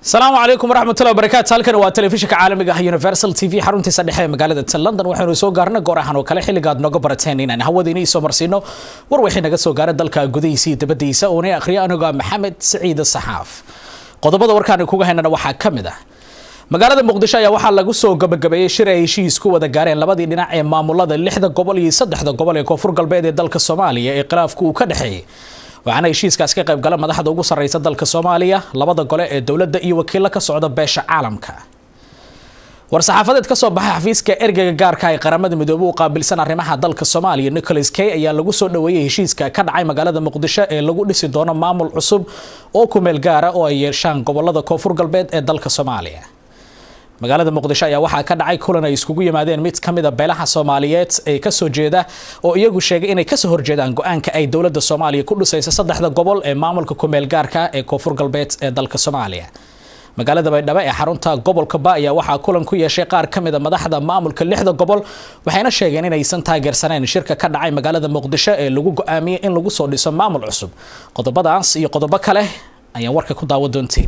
asalaamu calaykum waraxmatullahi wabarakaatu halkan waa telefishinka caalamiga ah universal t v xaruntiisa dhexe ee magaalada ta london waxaynu soo gaarna goor ahaan oo kale xilligaad nooga barateen inaan hawadiina isoo marsiino war wixii naga soo gaara dalka gudihiisa iyo dabadiisa uuna akhriya anigoo maxamed siciid saxaaf qodobada warkaan kuga haynana waxaa ka mid ah magaalada muqdisho ayaa waxaa lagu soo gabagabeeyey shir ay heshiis ku wada gaareen labadii dhinac ee maamulada lixda gobol iyo saddexda gobol ee koonfur galbeed ee dalka soomaaliya ee khilaafku uu ka dhexeeyey waxaana heshiiskaas ka qayb gala madaxda ugu sarreysa dalka soomaaliya labada gole ee dowladda iyo wakiilo ka socda beesha caalamka war-saxaafadeed kasoo baxay xafiiska ergeyga gaarka ee qaramada midoobey u qaabilsan arrimaha dalka soomaaliya nicholas kay ayaa lagu soo dhoweeyey heshiiska ka dhacay magaalada muqdisho ee lagu dhisi doono maamul cusub oo kumeel gaara oo ay yeeshaan gobolada koonfur galbeed ee dalka soomaaliya magaalada muqdisho ayaa waxaa ka dhacay kulan ay iskugu yimaadeen mid ka mid a beelaha soomaaliyeed ee kasoo jeeda oo iyagu sheegay inay kasoo horjeedaan go-aanka ay dowladda soomaaliya ku dhisaysa saddexda gobol ee maamulka kumeel gaarka ee koonfur galbeed ee dalka soomaaliya magaalada baydhabo ee xarunta gobolka ba ayaa waxaa kulan ku yeeshay qaar ka mid a madaxda maamulka lixda gobol waxayna sheegeen inaysan taageersaneen shirka ka dhacay magaalada muqdisho ee lagu go-aamiyey in lagu soo dhiso maamul cusub qodobadaas iyo qodobo kale ayaan warka ku daawa doontiin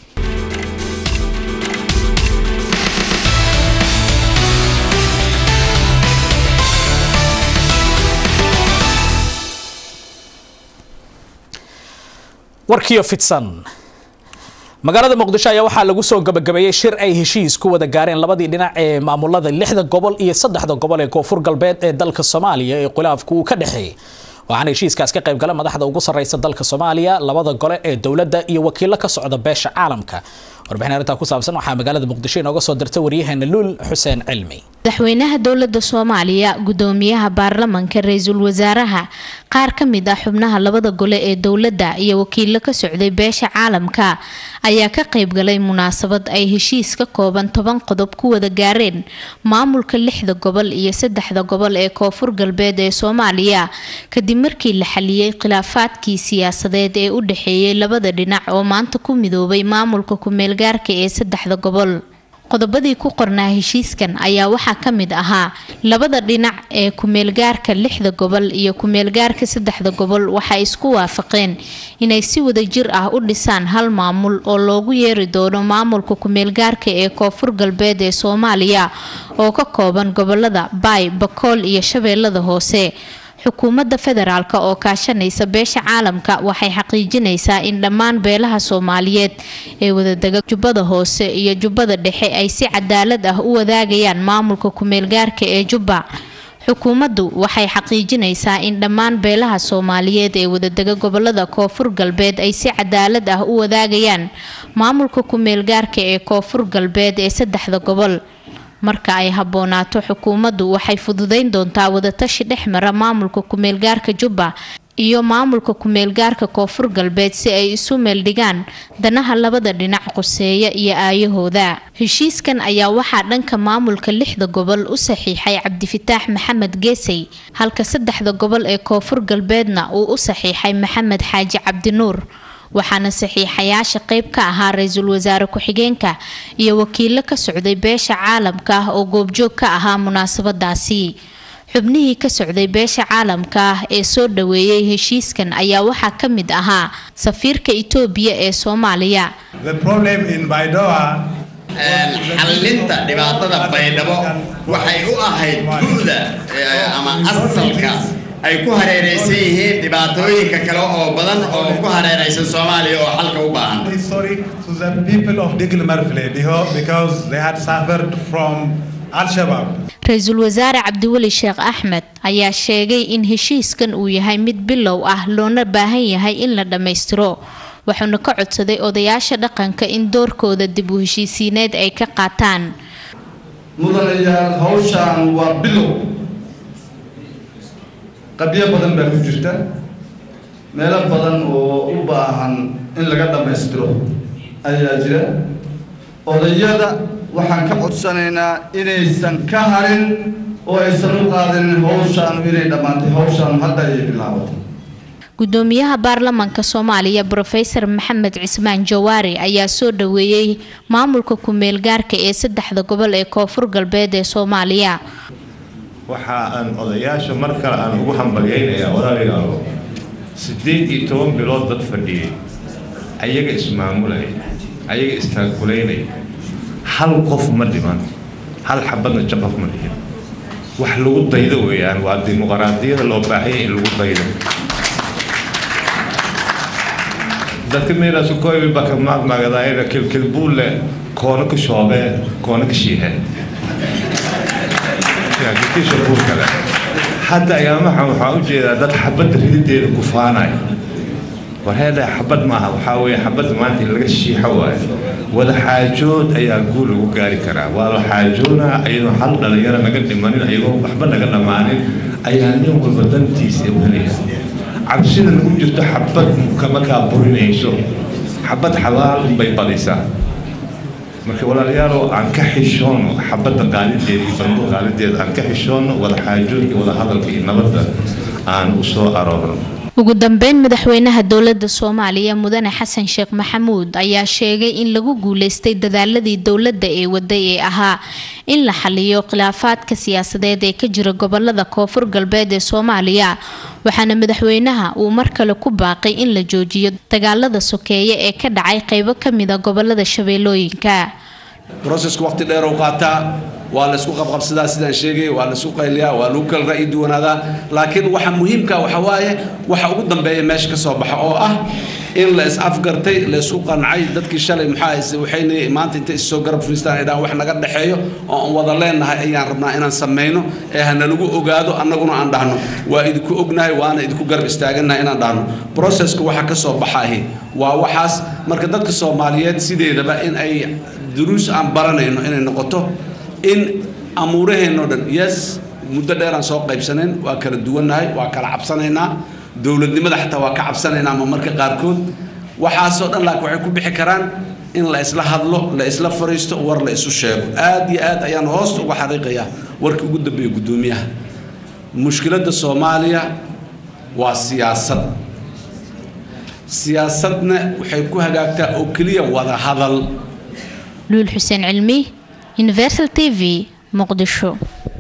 warkiyo fidsan magaalada muqdisho ayaa waxaa lagu soo gabagabeeyey shir ay heshiis ku wada gaareen labadii dhinac ee maamulada lixda gobol iyo saddexda gobol ee koonfur galbeed ee dalka soomaaliya ee khilaafku uu ka dhexeeyey waxaana heshiiskaas ka qayb gala madaxda ugu sarreysa dalka soomaaliya labada gole ee dowladda iyo wakiilo ka socda beesha caalamka warbixin arrintaa ku saabsan waxaa magaalada muqdisho inooga soo dirta waryaheena luul xuseen cilmi madaxweynaha dowladda soomaaliya gudoomiyaha baarlamanka ra-iisul wasaaraha qaar ka mid ah xubnaha labada gole ee dowladda iyo wakiilo ka socday beesha caalamka ayaa ka qaybgalay munaasabad ay heshiis ka kooban toban qodob ku wada gaareen maamulka lixda gobol iyo saddexda gobol ee koonfur galbeed ee soomaaliya kadib markii la xaliyey khilaafaadkii siyaasadeed ee u dhexeeyay labada dhinac oo maanta ku midoobay maamulka kumeelgaarka ee saddexda gobol qodobadii ku qornaa heshiiskan ayaa waxaa ka mid ahaa labada dhinac ee kumeelgaarka lixda gobol iyo kumeelgaarka saddexda gobol waxay isku waafaqeen inay si wadajir ah u dhisaan hal maamul oo loogu yeeri doono maamulka kumeelgaarka ee koonfur galbeed ee soomaaliya oo ka kooban gobolada baay bakool iyo shabeellada hoose xukuumadda federaalk oo kaashanaysa beesha caalamka waxay xaqiijinaysaa in dhammaan beelaha soomaaliyeed ee wadadega jubbada hoose iyo jubbada dhexe ay si cadaalad ah u wadaagayaan maamulka kumeelgaarka ee jubba xukuumaddu waxay xaqiijinaysaa in dhammaan beelaha soomaaliyeed ee wadadega gobolada koonfur galbeed ay si cadaalad ah u wadaagayaan maamulka kumeelgaarka ee koonfur galbeed ee saddexda gobol marka ay habboonaato xukuumaddu waxay fududeyn doontaa wadatashi dhex mara maamulka kumeelgaarka jubba iyo maamulka kumeelgaarka koonfur galbeed si ay isu meeldhigaan danaha labada dhinac qoseeya iyo aayahooda heshiiskan ayaa waxaa dhanka maamulka lixda gobol u saxiixay cabdifataax maxamed geesay halka saddexda gobol ee koonfur galbeedna uu u saxiixay maxamed xaaji cabdinuur waxaana saxiixayaasha qeyb ka ahaa ra-iisul wasaare ku-xigeenka iyo wakiilo ka socday beesha caalamka ah oo goobjoog ka ahaa munaasabadaasi xubnihii ka socday beesha caalamka ah ee soo dhaweeyey heshiiskan ayaa waxaa ka mid ahaa safiirka itoobiya ee soomaaliya xallinta dhibaatada baydhabo waxay u ahayd gu'da ama asalka ay ku hareeraysan yihiin dhibaatooyinka kale oo badan oo ku hareeraysan soomaaliya oo xalka u baahan ra-iisul wasaare cabdiweli sheekh axmed ayaa sheegay in heshiiskan uu yahay mid bilow ah loona baahan yahay in la dhammaystiro wuxuuna ka codsaday odayaasha dhaqanka in doorkooda dib u heshiisiineed ay ka qaataan mudanayaal hawshaan waa bilow qabyo badan baa ku jirta meelo badan oo u baahan in laga dhammaystiro ayaa jira odayada waxaan ka codsanaynaa inaysan ka harin oo aysan u qaadanin hawshaanu inay dhammaantay hawshaanu hadda ayay bilaabatay gudoomiyaha baarlamanka soomaaliya brofesor maxamed cismaan jawaari ayaa soo dhaweeyey maamulka ku-meelgaarka ee saddexda gobol ee koonfur galbeed ee soomaaliya waxa aan odayaasha mar kale aan ugu hambalyaynayaa walaalayaalo siddeed iyo toban bilood dad fadhiyey ayaga ismaamulaya ayaga istaakulaynaya hal qof ma dhiman hal xabadna jaqaf ma dhihin wax lagu daydo weeyaan waa dimuqraadiyada loo baahanya in lagu daydo dadka meelaasu koybi baka maagmaagadaayna kilkilbuule koona ka shoobee koona ka shiihee kilkisha buulkale hadda ayaamaha waxaa u jeedaa dad xabadda ridideeda gufaanaya war heedha xabad maaha waxaa weeye xabadda maanta in laga shiixo waayo wada xaajood ayaa guul lagu gaari karaa waa la xaajoonaa ayadoo hal dhalinyaro naga dhimanin ayagoo waxba naga dhammaanin ayaa nin walba dantiisa u helaya cabsida nagu jirto xabad kama kaa burinayso xabad xabaal bay badisaa marka walaalayaalow aan ka xishoono xabadda qaalideeda iyo bandu qaalideeda aan ka xishoono wada xaajoodka wada hadalka iyo nabadda aan u soo aroorno ugu dambeyn madaxweynaha dowlada soomaaliya mudane xasan sheekh maxamuud ayaa sheegay in lagu guuleystay dadaaladii dowladda ee waday ee ahaa in la xaliyo khilaafaadka siyaasadeed ee ka jira gobolada koonfur galbeed ee soomaaliya waxaana madaxweynaha uu mar kale ku baaqay in la joojiyo dagaalada sokeeye ee ka dhacay qeybo kamida gobolada shabeellooyinka brosesku waqti dheer u qaataa waa la isku qabqabsadaa sidaan sheegay waa la isku qayliyaa waa lagu kala ra'yi duwanaadaa laakiin waxa muhiimka waxa waaye waxa ugu dambeeya meesha ka soo baxa oo ah in la is afgartay la isku qancay dadkii shalay maxaa waxayna maanta intay issoo garab fariistaan ay dhahaan wax naga dhexeeyo oo aan wada leenahay ayaan rabnaa inaan samayno ee hana lagu ogaado annaguna aan dhahno waa idinku ognahay waana idinku garab istaaganahay inaan dhahno processka waxa ka soo baxaahi waa waxaas marka dadka soomaaliyeed sideedaba in ay duruus aan baranayno inay noqoto in amuuraheenno dhan yes muddo dheeraan soo qaybsanayn waa kala duwannahay waa kala cabsanaynaa dowladnimada xataa waa ka cabsanaynaa ama marka qaarkood waxaasoo dhan laakiin waxay ku bixi karaan in la isla hadlo la isla fariisto war la isu sheego aad iyo aad ayaan hoosta uga xariiqayaa warkii ugu dambeeya guddoomiyaha mushkiladda soomaaliya waa siyaasad siyaasadna waxay ku hagaagtaa oo keliya wada hadal luul xuseen cilmi universal t v muqdisho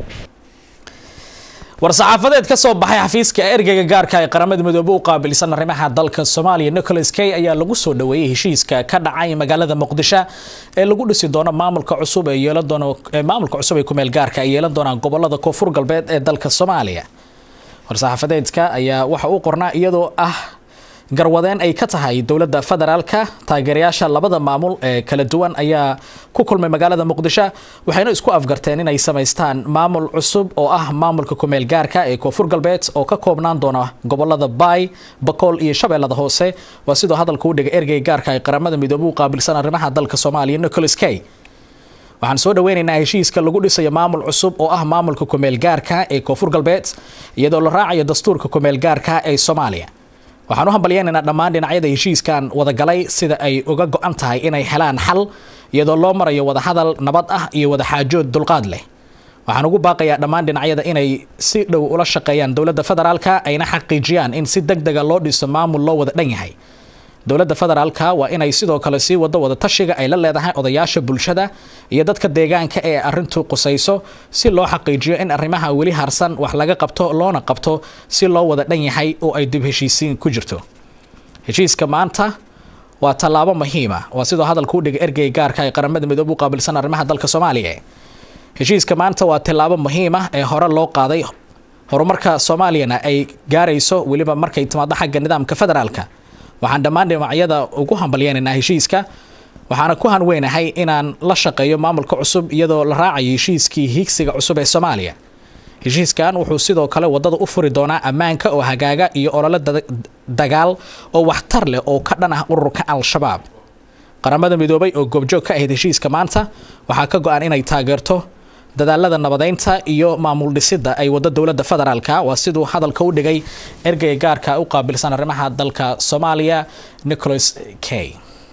war-saxaafadeed ka soo baxay xafiiska ergeyga gaarka ee qaramada midoobe u qaabilsan arrimaha dalka soomaaliya nicholas kay ayaa lagu soo dhaweeyey heshiiska ka dhacay magaalada muqdisho ee lagu dhisi doono maamulka cusub ee yeelan doono maamulka cusub ee kumeel gaarka ay yeelan doonaan gobolada koonfur galbeed ee dalka soomaaliya war-saxaafadeedka ayaa waxa uu qornaa iyadoo ah garwadeen ay ka tahay dowladda federaalka taageerayaasha labada maamul ee kala duwan ayaa ku kulmay magaalada muqdisho waxayna isku afgarteen inay samaystaan maamul cusub oo ah maamulka kumeel gaarka ee koonfur galbeed oo ka koobnaan doona gobolada baay bakool iyo shabeellada hoose waa sidoo hadalka u dhigay ergey gaarka ee qaramada midoobe u qaabilsan arrimaha dalka soomaaliya nicholas kay waxaan soo dhaweynaynaa heshiiska lagu dhisayo maamul cusub oo ah maamulka kumeel gaarka ee koonfur galbeed iyadoo la raacayo dastuurka kumeel gaarka ee soomaaliya waxaan u hambalyeynaynaa dhammaan dhinacyada heshiiskan wadagalay sida ay uga go-an tahay inay helaan xal iyadoo loo marayo wadahadal nabad ah iyo wadaxaajood dulqaad leh waxaan ugu baaqayaa dhammaan dhinacyada inay si dhow ula shaqeeyaan dowladda federaalka ayna xaqiijiyaan in si deg dega loo dhiso maamul loo wada dhan yahay dowladda federaalka waa inay sidoo kale sii wado wada tashiga ay la leedahay odayaasha bulshada iyo dadka deegaanka ee arrintu qusayso si loo xaqiijiyo in arrimaha weli harsan wax laga qabto loona qabto si loo wada dhan yahay oo ay dib heshiisiin ku jirto heshiiska maanta waa tallaabo muhiima waa sidoo hadalka u dhigay ergey gaarka ee qaramada midoobe u qaabilsan arrimaha dalka soomaaliya heshiiska maanta waa tallaabo muhiima ee hore loo qaaday horumarka soomaaliyana ay gaarayso weliba markay timaado xagga nidaamka federaalka waxaan dhammaan dhinacyada ugu hambalyeynaynaa heshiiska waxaana ku hanweynahay inaan la shaqeeyo maamulka cusub iyadoo la raacayo heshiiskii hiigsiga cusub ee soomaaliya heshiiskan wuxuu sidoo kale wadada u furi doonaa ammaanka oo hagaaga iyo olole dagaal oo waxtar leh oo ka dhan ah ururka al-shabaab qaramada midoobay oo goobjoog ka ahayd heshiiska maanta waxaa ka go-an inay taageerto dadaalada nabadeynta iyo maamul dhisidda ay wado dowladda federaalka waa siduu hadalka u dhigay ergeyga gaarka u qaabilsan arrimaha dalka soomaaliya nicholas kay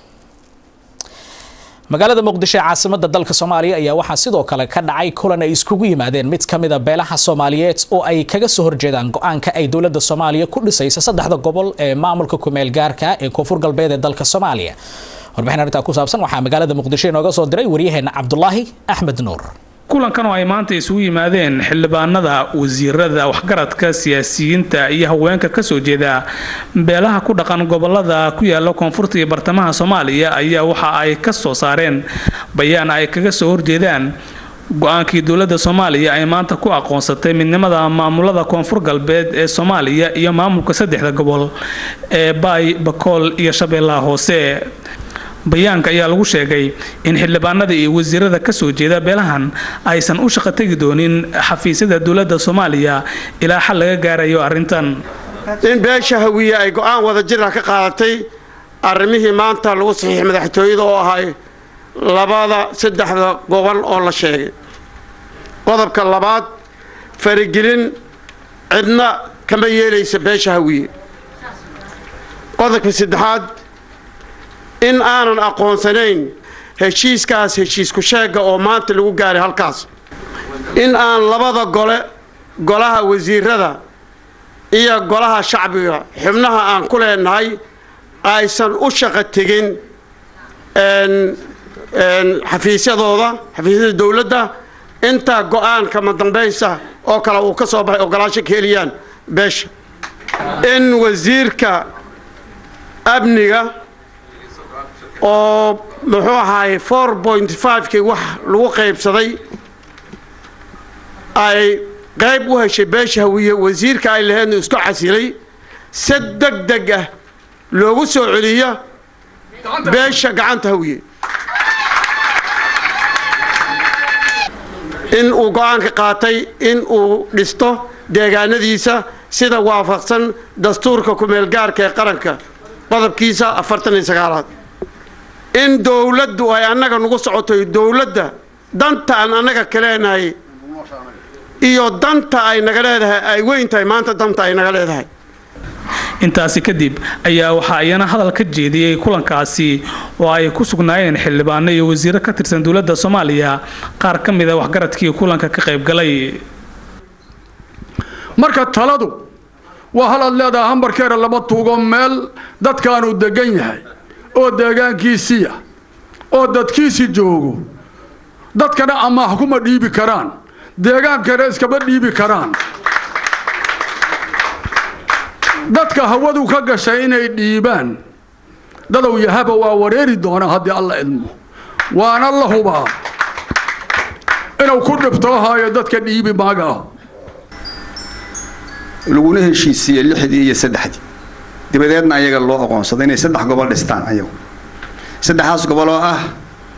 magaalada muqdisho ee caasimada dalka soomaaliya ayaa waxaa sidoo kale ka dhacay kulan ay iskugu yimaadeen mid ka mida beelaha soomaaliyeed oo ay kaga soo horjeedaan go-aanka ay dowladda soomaaliya ku dhisaysa saddexda gobol ee maamulka kumeel gaarka ee koonfur galbeed ee dalka soomaaliya warbixin arrintaa ku saabsan waxaa magaalada muqdisho inooga soo diray waryaheena cabdulaahi axmed nuur kulankan oo ay maanta isugu yimaadeen xildhibaanada wasiirada waxgaradka siyaasiyiinta iyo haweenka kasoo jeeda beelaha ku dhaqan gobolada ku yaala koonfurta iyo bartamaha soomaaliya ayaa waxa ay ka soo saareen bayaan ay kaga soo horjeedaan go-aankii dowladda soomaaliya ay maanta ku aqoonsatay midnimada maamulada koonfur galbeed ee soomaaliya iyo maamulka saddexda gobol ee baay bakool iyo shabeellaha hoose bayaanka ayaa lagu sheegay in xildhibaanada iyo wasiirada kasoo jeeda beelahan aysan u shaqo tegi doonin xafiisyada dowladda soomaaliya ilaa xal laga gaarayo arrintan in beesha hawiye ay go-aan wada jira ka qaadatay arrimihii maanta lagu saxiixay madaxtooyada oo ahay labada saddexda gobol oo la sheegay qodobka labaad faragelin cidna kama yeelaysa beesha hawiye qodobka saddexaad in aanan aqoonsanayn heshiiskaas heshiisku sheega oo maanta lagu gaaray halkaas in aan labada gole golaha wasiirada iyo golaha shacbiga xubnaha aan ku leenahay aysan u shaqo tegin xafiisyadooda xafiisyada dowladda intaa go-aanka madambaysa oo kale uu ka soo baxay ogolaasho ka heliyaan beesha in wasiirka amniga oo muxuu ahaay four point fivekii wax lagu qaybsaday ay qayb u heshay beesha hawiye wasiirka ay laheedna isku casilay si deg deg ah loogu soo celiyo beesha gacanta hawiye in uu go-aanka qaatay in uu dhisto deegaanadiisa sida waafaqsan dastuurka ku-meelgaarka ee qaranka qodobkiisa afartan iyo sagaalaad in dowladdu ay annaga nagu socotoy dowladda danta aan annaga ka leenahay iyo danta ay naga leedahay ay weyn tahay maanta danta ay naga leedahay intaasi kadib ayaa waxaa iyana hadal ka jeediyey kulankaasi oo ay ku sugnaayeen xildhibaano iyo wasiiro ka tirsan dowladda soomaaliya qaar ka mid a waxgaradkii kulanka ka qaybgalay marka taladu waa hal aad leedaha hambarkeera lama tuugo meel dadkaanuu degan yahay oo deegaankiisiiya oo dadkiisii joogo dadkana amaah kuma dhiibi karaan deegaankana iskama dhiibi karaan dadka hawadu ka gashay inay dhiibaan dadow yahaba waa wareeri doonaa haddii alla idmo waana la hubaa inuu ku dhibtoohayo dadka dhiibi maaga laguna heshiisiiyey lixdii iyo saddexdii dabadeedna ayaga loo aqoonsaday inay saddex gobol dhistaan ayagu saddexdaas gobol oo ah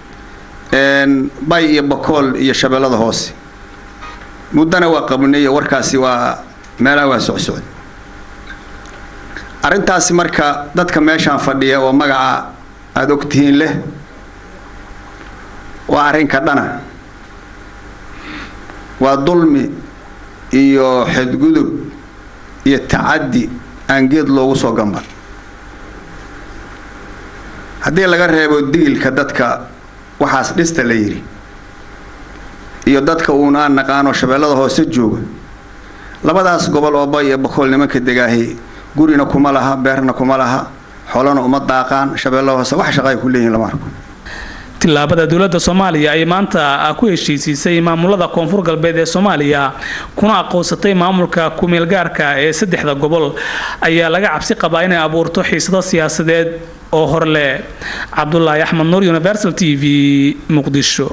bay iyo bakool iyo shabeellada hoose muddana waa qabnay iyo warkaasi waa meelaha waa socsocday arrintaasi marka dadka meeshaan fadhiya oo magaca aada ogtihiin leh waa arrinka dhana waa dulmi iyo xadgudub iyo tacaddi aan geed loogu soo gamban haddii laga reebo digilka dadka waxaas dhista la yidhi iyo dadka uuna aan naqaanoo shabeellada hoose jooga labadaas gobol oo bay iyo bakool nimanka degaahay gurina kuma laha beerna kuma laha xolana uma daaqaan shabeellada hoose wax shaqa ay ku leeyihin lama arko tillaabada dowladda soomaaliya ay maanta ku heshiisiisay maamulada koonfur galbeed ee soomaaliya kuna aqoonsatay maamulka ku-meelgaarka ee saddexda gobol ayaa laga cabsi qabaa inay abuurto xiisado siyaasadeed oo horleh cabdulaahi axmed nuur universal t v muqdisho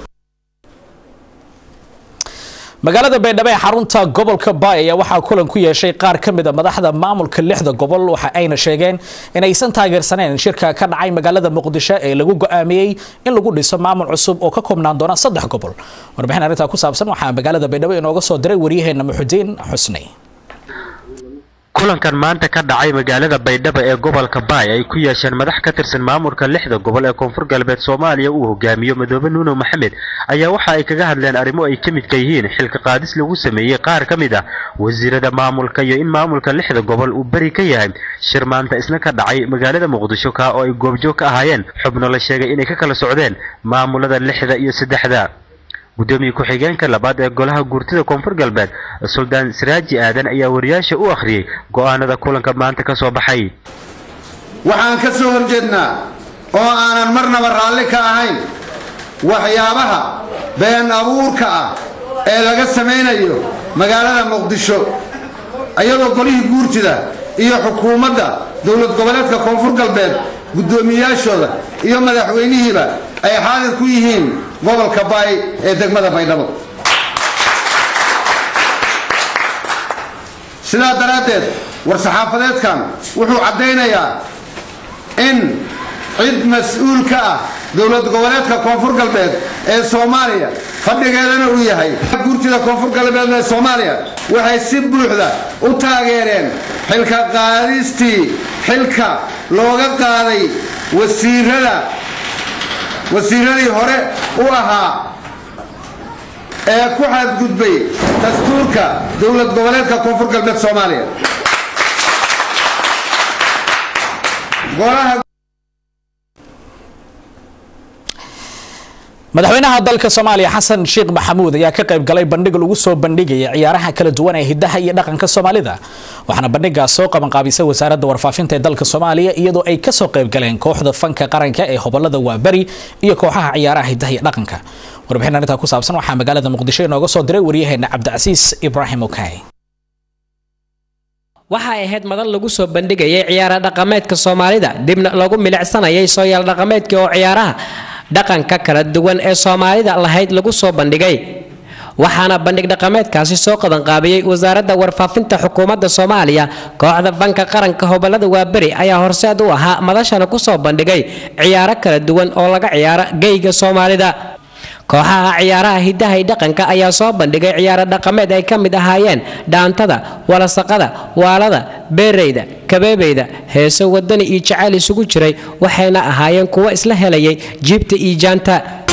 magaalada baydhabo ee xarunta gobolka baay ayaa waxaa kulan ku yeeshay qaar ka mid a madaxda maamulka lixda gobol waxa ayna sheegeen in aysan taageersaneen shirka ka dhacay magaalada muqdisho ee lagu go'aamiyey in lagu dhiso maamul cusub oo ka koobnaan doona saddex gobol warbixin arrintaa ku saabsan waxaa magaalada baydhabo inooga soo diray waryaheena muxudiin xusni kulankan maanta ka dhacay magaalada baydhabo ee gobolka baay ay ku yeesheen madax ka tirsan maamulka lixda gobol ee koonfur galbeed soomaaliya uu hogaamiyo madoobe nuuno maxamed ayaa waxa ay kaga hadleen arrimo ay ka midka yihiin xilka qaadis lagu sameeyey qaar ka mid ah wasiirada maamulka iyo in maamulka lixda gobol uu beri ka yahay shir maanta isna ka dhacay magaalada muqdisho ka oo ay goobjoog ka ahaayeen xubno la sheegay inay ka kala socdeen maamulada lixda iyo saddexda gudoomiye ku-xigeenka labaad ee golaha guurtida koonfur galbeed suldaan siraaji aadan ayaa wariyaasha u akhriyey go'aanada kulanka maanta ka soo baxay waxaan ka soo horjeednaa oo aanan marnaba raalli ka ahayn waxyaabaha been abuurka ah ee laga samaynayo magaalada muqdisho iyadoo golihii guurtida iyo xukuumadda dowlad goboleedka koonfur galbeed guddoomiyaashooda iyo madaxweynihiiba ay xaadir ku yihiin gobolka baay ee degmada baydhabo sidaa daraaddeed war-saxaafadeedkan wuxuu caddaynayaa in cid mas-uul ka ah dowlad goboleedka koonfur galbeed ee soomaaliya fadhigeedana uu yahay guurtida koonfur galbeed ee soomaaliya waxay si buuxda u taageereen xilka qaadistii xilka looga qaaday wasiirada wasiiradii hore u ahaa ee ku xadgudbay dastuurka dowlad goboleedka koonfur galbeed soomaaliya golaha madaxweynaha dalka soomaaliya xasan sheekh maxamuud ayaa ka qayb galay bandhig lagu soo bandhigaya ciyaaraha kala duwan ee hidaha iyo dhaqanka soomaalida waxaana bandhigaas soo qabanqaabisay wasaaradda warfaafinta ee dalka soomaaliya iyadoo ay kasoo qayb galeen kooxda fanka qaranka ee hobolada waaberi iyo kooxaha ciyaaraha hidaha iyo dhaqanka warbixin arrintaa ku saabsan waxaa magaalada muqdisho inooga soo diray waryaheena cabdicasiis ibraahim okay waxay ahayd madan lagu soo bandhigayay ciyaara dhaqameedka soomaalida dibna lagu milicsanayay sooyaal dhaqameedkii oo ciyaaraha dhaqanka kala duwan ee soomaalida lahayd lagu soo bandhigay waxaana bandhig dhaqameedkaasi soo qabanqaabiyey wasaaradda warfaafinta xukuumadda soomaaliya kooxda fanka qaranka hobolada waaberi ayaa horseed u ahaa madashana kusoo bandhigay ciyaaro kala duwan oo laga ciyaaro geyga soomaalida kooxaha ciyaaraha hidaha iyo dhaqanka ayaa soo bandhigay ciyaaro dhaqameed ay ka mid ahaayeen dhaantada walasaqada waalada beereyda kabeebeyda heeso wadani iyo jacayl isugu jiray waxayna ahaayeen kuwo isla helayay jiibta iyo jaanta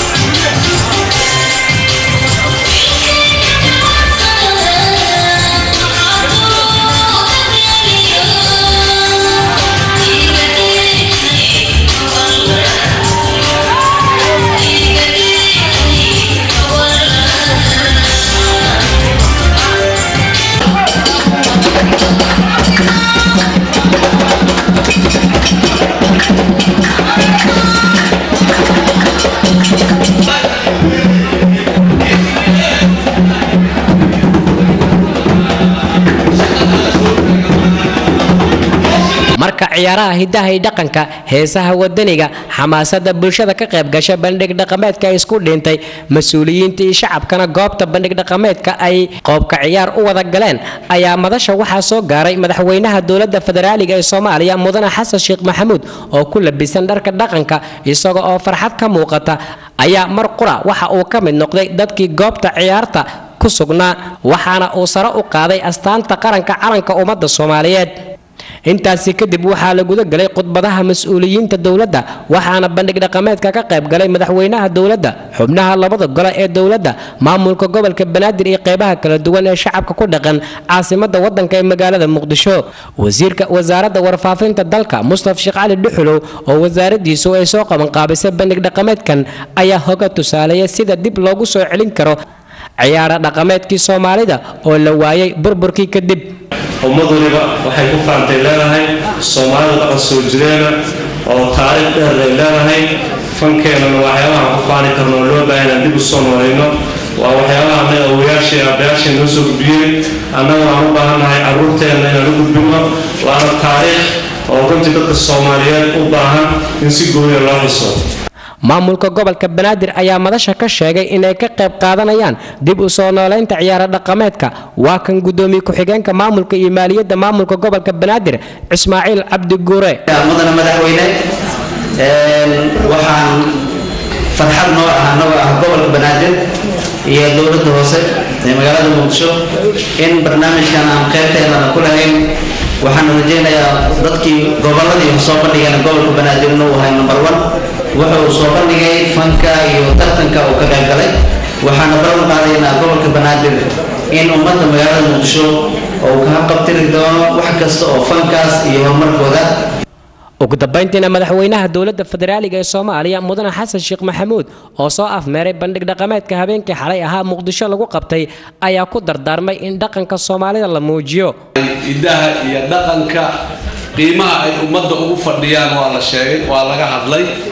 marka ciyaaraha hidaha iyo dhaqanka heesaha wadaniga xamaasada bulshada ka qayb gasha bandhig dhaqameedka ay isku dhintay mas-uuliyiinta iyo shacabkana goobta bandhig dhaqameedka ay qoobka ciyaar u wada galeen ayaa madasha waxaa soo gaaray madaxweynaha dowladda federaaliga ee soomaaliya mudane xasan sheekh maxamuud oo ku labisan dharka dhaqanka isaga oo farxad ka muuqata ayaa mar qura waxa uu ka mid noqday dadkii goobta ciyaarta ku sugnaa waxaana uu sare u qaaday astaanta qaranka calanka ummadda soomaaliyeed intaasi kadib waxaa la guda galay khudbadaha mas-uuliyiinta dowladda waxaana bandhig dhaqameedka ka qayb galay madaxweynaha dowladda xubnaha labada gole ee dowladda maamulka gobolka banaadir iyo qeybaha kala duwan ee shacabka ku dhaqan caasimada wadanka ee magaalada muqdisho wasiirka wasaaradda warfaafinta dalka mustaf sheekh cali dhuxulow oo wasaaradiisu ay soo qabanqaabisay bandhig dhaqameedkan ayaa hoga tusaaleeya sida dib loogu soo celin karo ciyaara dhaqameedkii soomaalida oo la waayay burburkii kadib ummad waliba waxay ku faantay leedahay soomaalida dhaqan soo jireena oo taariikh dheer ay leedahay fankeenana waxyaabaha ku faani karno oo loo baahan inaan dib u soo nolayno waa waxyaabaha annaga awoyaashii aabbayaashii noo soo gudbiyeen annaga aan u baahannahay carruurteenna inaan u gudbino waana taariikh oo runtii dadka soomaaliyeed u baahan in si gooya loo xiso maamulka gobolka banaadir ayaa madasha ka sheegay inay ka qayb qaadanayaan dib u soo noolaynta ciyaaro dhaqameedka waa kan gudoomiye ku-xigeenka maamulka iyo maaliyadda maamulka gobolka banaadir ismaaciil cabdi guure mudana madaxweyne waxaan farxad noo ah anagoo ah gobolka banaadir iyo dowladda hoose ee magaalada muqdisho in barnaamijkan aan qaybteedana ku lahayn waxaan rajaynayaa dadkii gobolladii soo bandhigeen gobolka banaadir inuu ahay number one wuxuu soo bandhigay fanka iyo tartanka uu ka qayb galay waxaana ballan qaadaynaa gobolka banaadir in ummadda magaalada muqdisho uu ka qabtiri doono wax kasta oo fankaas iyo horumarkooda ugu dambayntiina madaxweynaha dowladda federaaliga ee soomaaliya mudane xasan sheekh maxamuud oo soo afmeeray bandhig dhaqameedka habeenkii xalay ahaa muqdisho lagu qabtay ayaa ku dardaarmay in dhaqanka soomaalida la muujiyo idaha iyo dhaqanka qiimaha ay ummadda ugu fadhiyaan waa la sheegay waa laga hadlay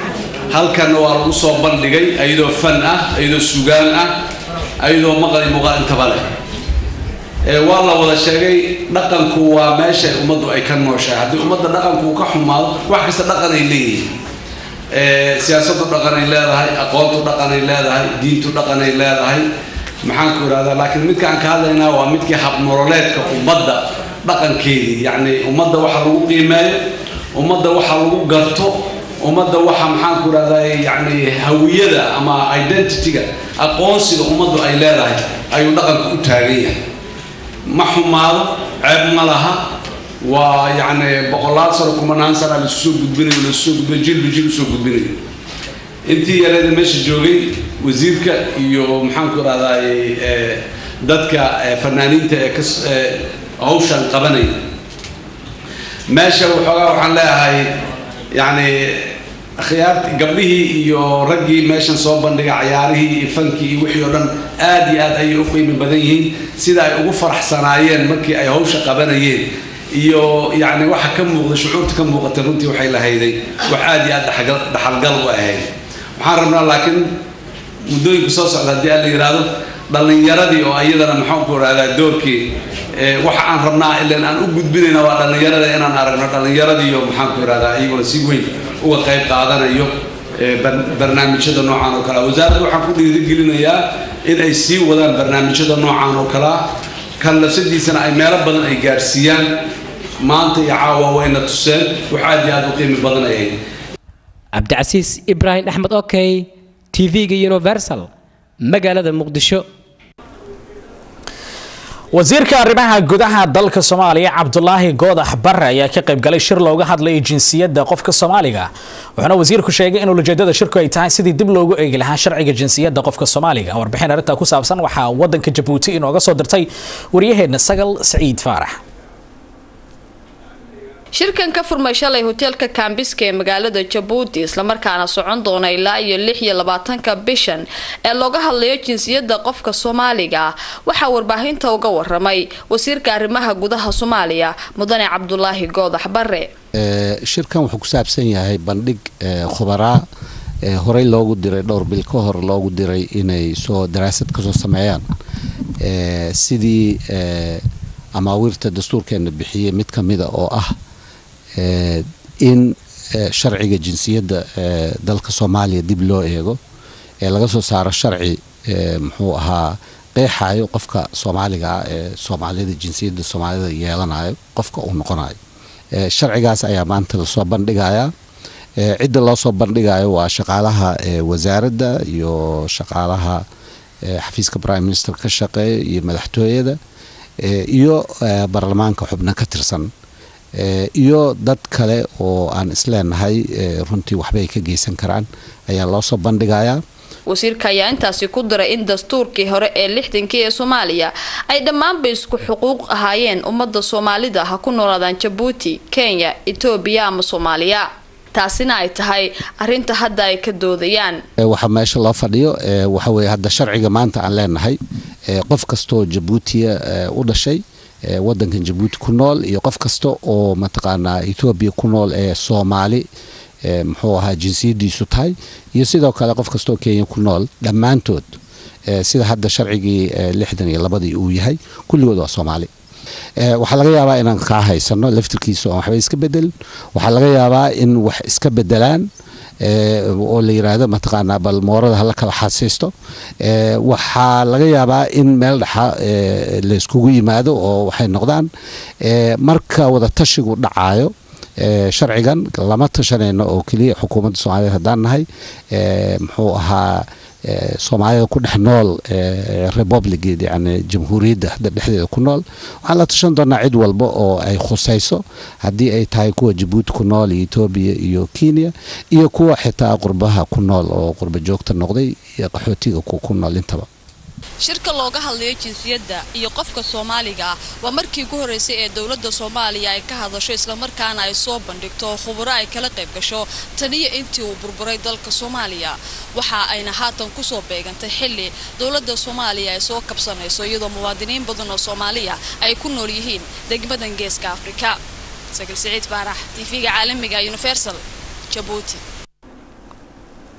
halkan waa lagu soo bandhigay ayadoo fan ah ayadoo sugaan ah ayadoo maqal iyo muuqaal intaba leh Ee, waa la wada sheegay dhaqanku waa meesha ummaddu ay ka nooshahay haddii ummadda dhaqanku uu ka xumaado wax kasta dhaqan ay leeyihiin Ee, siyaasaddu dhaqan ay leedahay aqoontu dhaqan ay leedahay diintu dhaqan ay leedahay maxaan ku ihahdaa laakiin midka aan ka hadlaynaa waa midkii habnololeedka ummadda dhaqankeedii yacni ummadda waxa lagu qiimeeyo ummadda waxa lagu garto ummadda waxa maxaan ku ihahdaa yacni hawiyada ama identityga aqoonsiga ummaddu ay leedahay ayuu dhaqanku u taagan yahay ma xumaado ceeb ma laha waa yacni boqolaal sano kumanaan sana laisu soo gudbinayo laisu soo gudbinayo jilba jil usoo gudbinayo intii yareeda meesha joogay wasiirka iyo maxaanku rahdaay dadka eh, fanaaniinta ee kas ee hawshan qabanaya meesha waxoogaa waxaan leeyahay yacni khiyaarti gabdhihii iyo raggii meeshan soo bandhiga cayaarihii iyo fankii iyo wixii oo dhan aad iyo aad ayay u qiimi badan yihiin sida ay ugu faraxsanaayeen markii ay hawsha qabanayeen iyo yacni waxa ka muuqda shucuurta ka muuqata runtii waxay lahayday wax aad iyo aad dhaxgal- dhaxalgal u ahayd waxaan rabnaa laakiin muddooyinka soo socda haddii aan la yidhaahdo dhallinyaradii oo iyadana maxaanku rahdaa doorkii ee, waxa aan rabnaa ilan aan u gudbinayna waa dhallinyarada inaan aragno dhallinyaradii iyo maxaanku rahdaa iyaguna si weyn uga qayb qaadanayo ee, bar- barnaamijyada noocan oo kale ah. wasaaradda waxaan ku dhiirigelinayaa in ay sii wadaan barnaamijyada noocan oo kale ah kan lafsadiisana ay meelo badan ay gaarsiiyaan maanta iyo caawa wayna tuseen wax aad iyo aad u qiimi badan ay ahayd cabdicasiis ibraahim axmed okey tv-ga universal magaalada muqdisho wasiirka arrimaha gudaha dalka soomaaliya cabdulaahi goodax bare ayaa ka qaybgalay shir looga hadlayay jinsiyadda qofka soomaaliga wuxuuna wasiirku sheegay in ujeedada shirku ay tahay sidii dib loogu eegi lahaa sharciga jinsiyadda qofka soomaaliga warbixin arrintaa ku saabsan waxaa wadanka jabuuti inooga soo dirtay waryaheena sagal saciid faarax shirkan ka furmay shalay hoteelka kambiska ee magaalada jabuuti islamarkaana socon doona ilaa iyo lix iyo labaatanka bishan ee looga hadlayo jinsiyadda qofka soomaaliga ah waxaa warbaahinta uga waramay wasiirka arrimaha gudaha soomaaliya mudane cabdulaahi goodax bare Ee, shirkan wuxuu ku saabsan yahay bandhig ee, khubaraa ee, horey loogu diray dhowr bil ka hor loogu diray inay soo daraasad kasoo sameeyaan ee, sidii ee, amaawiirta dastuurkeena bixiyey mid ka mida oo ah ee, in ee, sharciga jinsiyadda ee, dalka soomaaliya dib loo eego ee laga soo saaro sharci ee, muxuu ahaa qeexayo qofka soomaaliga ah ee soomaalida jinsiyadda soomaalida yeelanayo qofka uu noqonayo Ee, sharcigaas ayaa maanta lasoo bandhigayaa Ee, cidda loo soo bandhigayo waa shaqaalaha ee, wasaaradda iyo shaqaalaha ee, xafiiska prime minister ka shaqeeya iyo madaxtooyada ee, iyo ee, baarlamaanka xubno ka tirsan Ee, iyo dad kale oo aan isleenahay ee, runtii waxbay ka geysan karaan ayaa loo soo bandhigayaa wasiirka ayaa intaasi ku diray in dastuurkii hore ee lixdankii ee soomaaliya ay dhammaanba isku xuquuq ahaayeen ummadda soomaalida ha ku noolaadaan jabuuti kenya etoobiya ama soomaaliya taasina ay tahay arinta hadda ay ka doodayaan Ee, waxaa meesha loo fadhiyo ee, waxa weeye hadda sharciga maanta aan leenahay ee, qof kastoo jabuutiya ee, u dhashay ee, wadankan jabuuti ku nool iyo qof kasta oo mataqaanaa etoobiya ku nool ee soomaali ee, muxuu ahaa jinsiyadiisu tahay iyo sidoo kale qof kastoo kenya ku nool dhammaantood ee, sida hadda sharcigii ee, lixdan iyo labadii uu yahay kulligood waa soomaali Ee, waxaa laga yaabaa inaan kaa haysano laftirkiisa oo aan waxba iska bedelin waxaa laga yaabaa in wax iska bedelaan ee, oo la yiraahdo mataqaanaa bal moorada hala kala xasiisto Ee, waxaa laga yaabaa in meel dhexa ee, la iskugu yimaado oo waxay noqdaan ee, marka wada tashigu dhacayo ee, sharcigan lama tashanayno oo keliya xukuumadda soomaaliyeed haddaan nahay ee, muxuu ahaa ee, soomaalida ku dhex nool ee, republic yani jamhuuriyadda hadda dhexdeeda ku nool waxaan la tashan doonaa cid walba oo ay khusayso haddii ay tahay kuwa jabuuti ku nool iyo etoobiya iyo kenya iyo kuwa xitaa qurbaha ku nool oo qurba joogta noqday iyo qaxootiga ku ku nool intaba shirka looga hadlayo jinsiyadda iyo qofka soomaaliga ah waa markii ugu horreysay ee dowladda soomaaliya ay ka hadasho islamarkaana ay soo bandhigto khuburo ay kala qayb gasho taniyo intii uu burburay dalka soomaaliya waxa ayna haatan kusoo beegantay xilli dowladda soomaaliya ay soo kabsanayso iyadoo muwaadiniin badan oo soomaaliya ay ku nool yihiin degmadan geeska afrika sakil siciid faarax tv-ga caalamiga universal jabuuti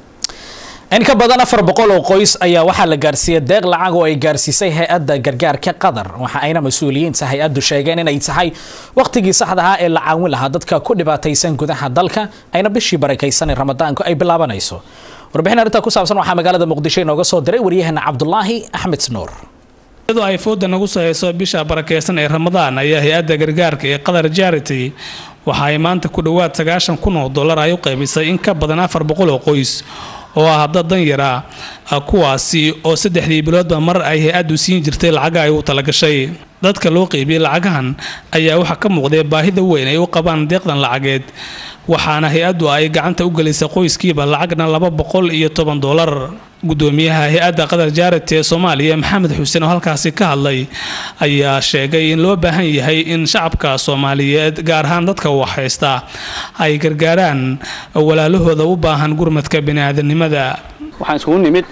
in ka badan afar boqol oo qoys ayaa waxaa la gaarsiiyey deeq lacag oo ay gaarsiisay hay-adda gargaarka qatar waxa ayna mas-uuliyiinta hay-addu sheegeen inay tahay wakhtigii saxda ahaa ee la caawin lahaa dadka ku dhibaataysan gudaha dalka ayna bishii barakaysan ee ramadaanku ay bilaabanayso warbixin arrintaa ku saabsan waxaa magaalada muqdisho inooga soo diray waryaheena cabdulaahi axmed nuur iyadoo ay fooda nagu sahayso bisha barakeysan ee ramadaan ayaa hay-adda gargaarka ee qatar charity waxa ay maanta ku dhowaad sagaashan kun oo dollar ay u qaybisay in ka badan afar boqol oo qoys oo ah dad dan yara kuwaasi oo saddexdii biloodba mar ay hay-addu siin jirtay lacaga ay u talagashay dadka loo qeybiyey lacagahan ayaa waxaa ka muuqday baahida weyn ay u qabaan deeqdan lacageed waxaana hay-addu ay gacanta u gelisay qoyskiiba lacagna laba boqol iyo toban dollar gudoomiyaha hay-adda qatar jaarati ee soomaaliya maxamed xuseen oo halkaasi ka hadlay ayaa sheegay in loo baahan yahay in shacabka soomaaliyeed gaar ahaan dadka wax haysta ay gargaaraan walaalahooda u baahan gurmadka biniaadanimada waxaan iskugu nimid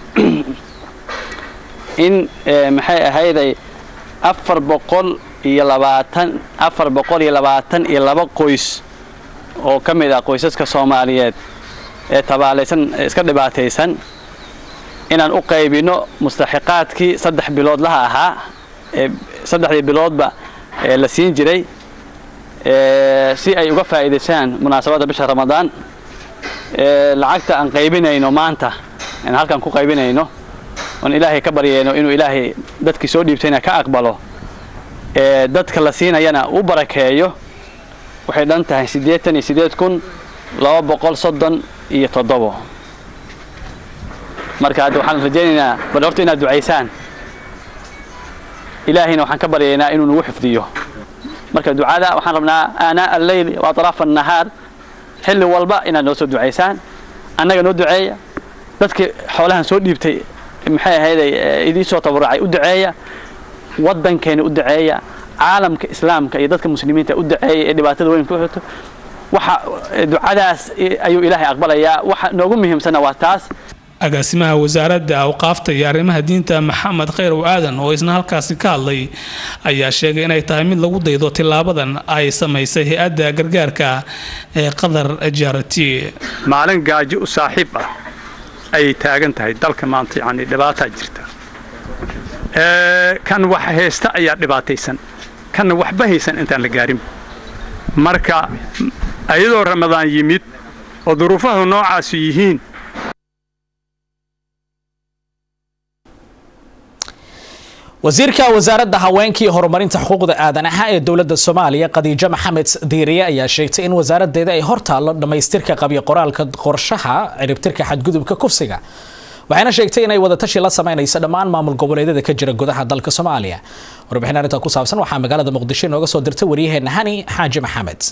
in maxay ahayday afar boqol iyo labaatan afar boqol iyo labaatan iyo laba qoys oo ka mid ah qoysaska soomaaliyeed ee tabaalaysan iska dhibaataysan inaan u qaybino mustaxiqaadkii saddex biloodlaha ahaa ee saddexdii biloodba la siin jiray si ay uga faa'iidaystaan munaasabadda bisha ramadaan lacagta aan qaybinayno maanta aan halkan ku qaybinayno oon ilaahay ka baryayno inuu ilaahay dadkii soo dhiibtayna ka aqbalo dadka la siinayana u barakeeyo waxay dhan tahay siddeetan iyo siddeed kun laba boqol soddon iyo toddobo marka hadda waxaan rajaynaynaa bal horta inaad ducaysaan ilaahayna waxaan ka baryaynaa inuu nagu xifdiyo marka ducada waxaan rabnaa aanaa alleyl wa atraafa annahaar xilli walba inaad noo soo ducaysaan annaga noo duceeya dadkii xoolahan soo dhiibtay maxay ahayday idii soo tabarucay u duceeya waddankeena u duceeya caalamka islaamka iyo dadka muslimiinta u duceeya ee dhibaatada weyn ku xirto waxa ducadaas ayuu ilaahay aqbalayaa waxa noogu muhiimsanna waa taas agaasimaha wasaaradda awqaafta iyo arrimaha diinta maxamed khayrow aadan oo isna halkaasi ka hadlay ayaa sheegay inay tahay mid lagu daydo tilaabadan ay samaysay hay-adda gargaarka ee qatar jarati maalin gaajo u saaxiib ah ayay taagan tahay dalka maanta yacni dhibaataa jirta kan wax haysta ayaa dhibaataysan kanna waxba haysan intaan la gaarin marka ayadoo ramadaan yimid oo duruufahu noocaasu yihiin wasiirka wasaaradda haweenka iyo horumarinta xuquuqda aadanaha ee dowladda soomaaliya khadiijo maxamed diiriye ayaa sheegtay in wasaaraddeeda ay hortaallo dhammaystirka qabyo qoraalka qorshaha ciribtirka xadgudubka kufsiga waxayna sheegtay inay wadatashi la samaynayso dhammaan maamul goboleedyada ka jira gudaha dalka soomaaliya warbixin arrintaa ku saabsan waxaa magaalada muqdisho inooga soo dirtay waryaheena hani xaaji maxamed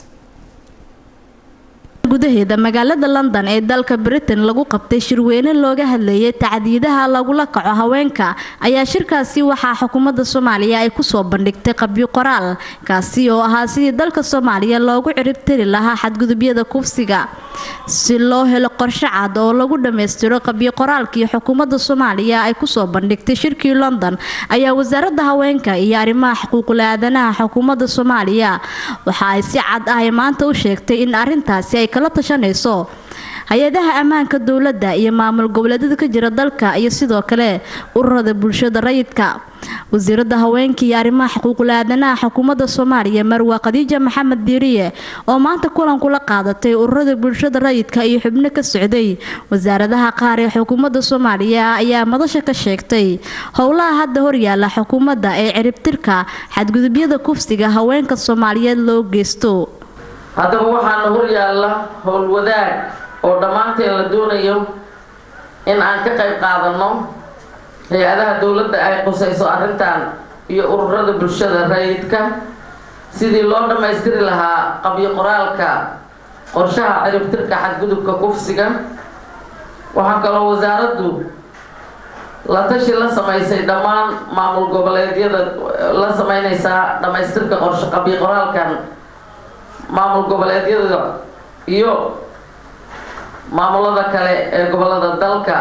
gudaheeda magaalada london ee dalka britain lagu qabtay shirweyne looga hadlayay tacdiidaha lagula kaco haweenka ayaa shirkaasi waxaa xukuumadda soomaaliya ay kusoo bandhigtay qabyo qoraal kaasi oo ahaa sidii dalka soomaaliya loogu ciribtiri lahaa xadgudubyada kufsiga si loo helo qorshe cad oo lagu dhammaystiro qabyo qoraalkii xukuumadda soomaaliya ay kusoo bandhigtay shirkii london ayaa wasaaradda haweenka iyo arrimaha xuquuqul aadanaha xukuumadda soomaaliya waxa ay si cad ah maanta u sheegtay in arintaasi ay kala tashanayso hay-adaha ammaanka dowladda iyo maamul goboleedyada ka jira dalka iyo sidoo kale ururada bulshada rayidka wasiirada haweenka iyo arrimaha xuquuqul aadanaha xukuumadda soomaaliya marwa khadiija maxamed diiriye oo maanta kulan kula qaadatay ururada bulshada rayidka iyo xubno ka socday wasaaradaha qaar ee xukuumadda soomaaliya ayaa madasha ka sheegtay howlaha hadda horyaala xukuumadda ee ciribtirka xadgudubyada kufsiga haweenka soomaaliyeed loo geysto haddaba waxaana horyaalla howlwadaag oo dhammaanteen la doonayo in aan ka qayb qaadanno hay-adaha dowladda ay qusayso arrintan iyo ururada bulshada rayidka sidii loo dhammaystiri lahaa qabyo qoraalka qorshaha ciribtirka xadgudubka kufsiga waxaa kaloo wasaaraddu la tashi la samaysay dhammaan maamul goboleedyada la sameynaysaa dhammaystirka qorshe qabyo qoraalkan maamul goboleedyada iyo maamulada kale ee gobolada dalka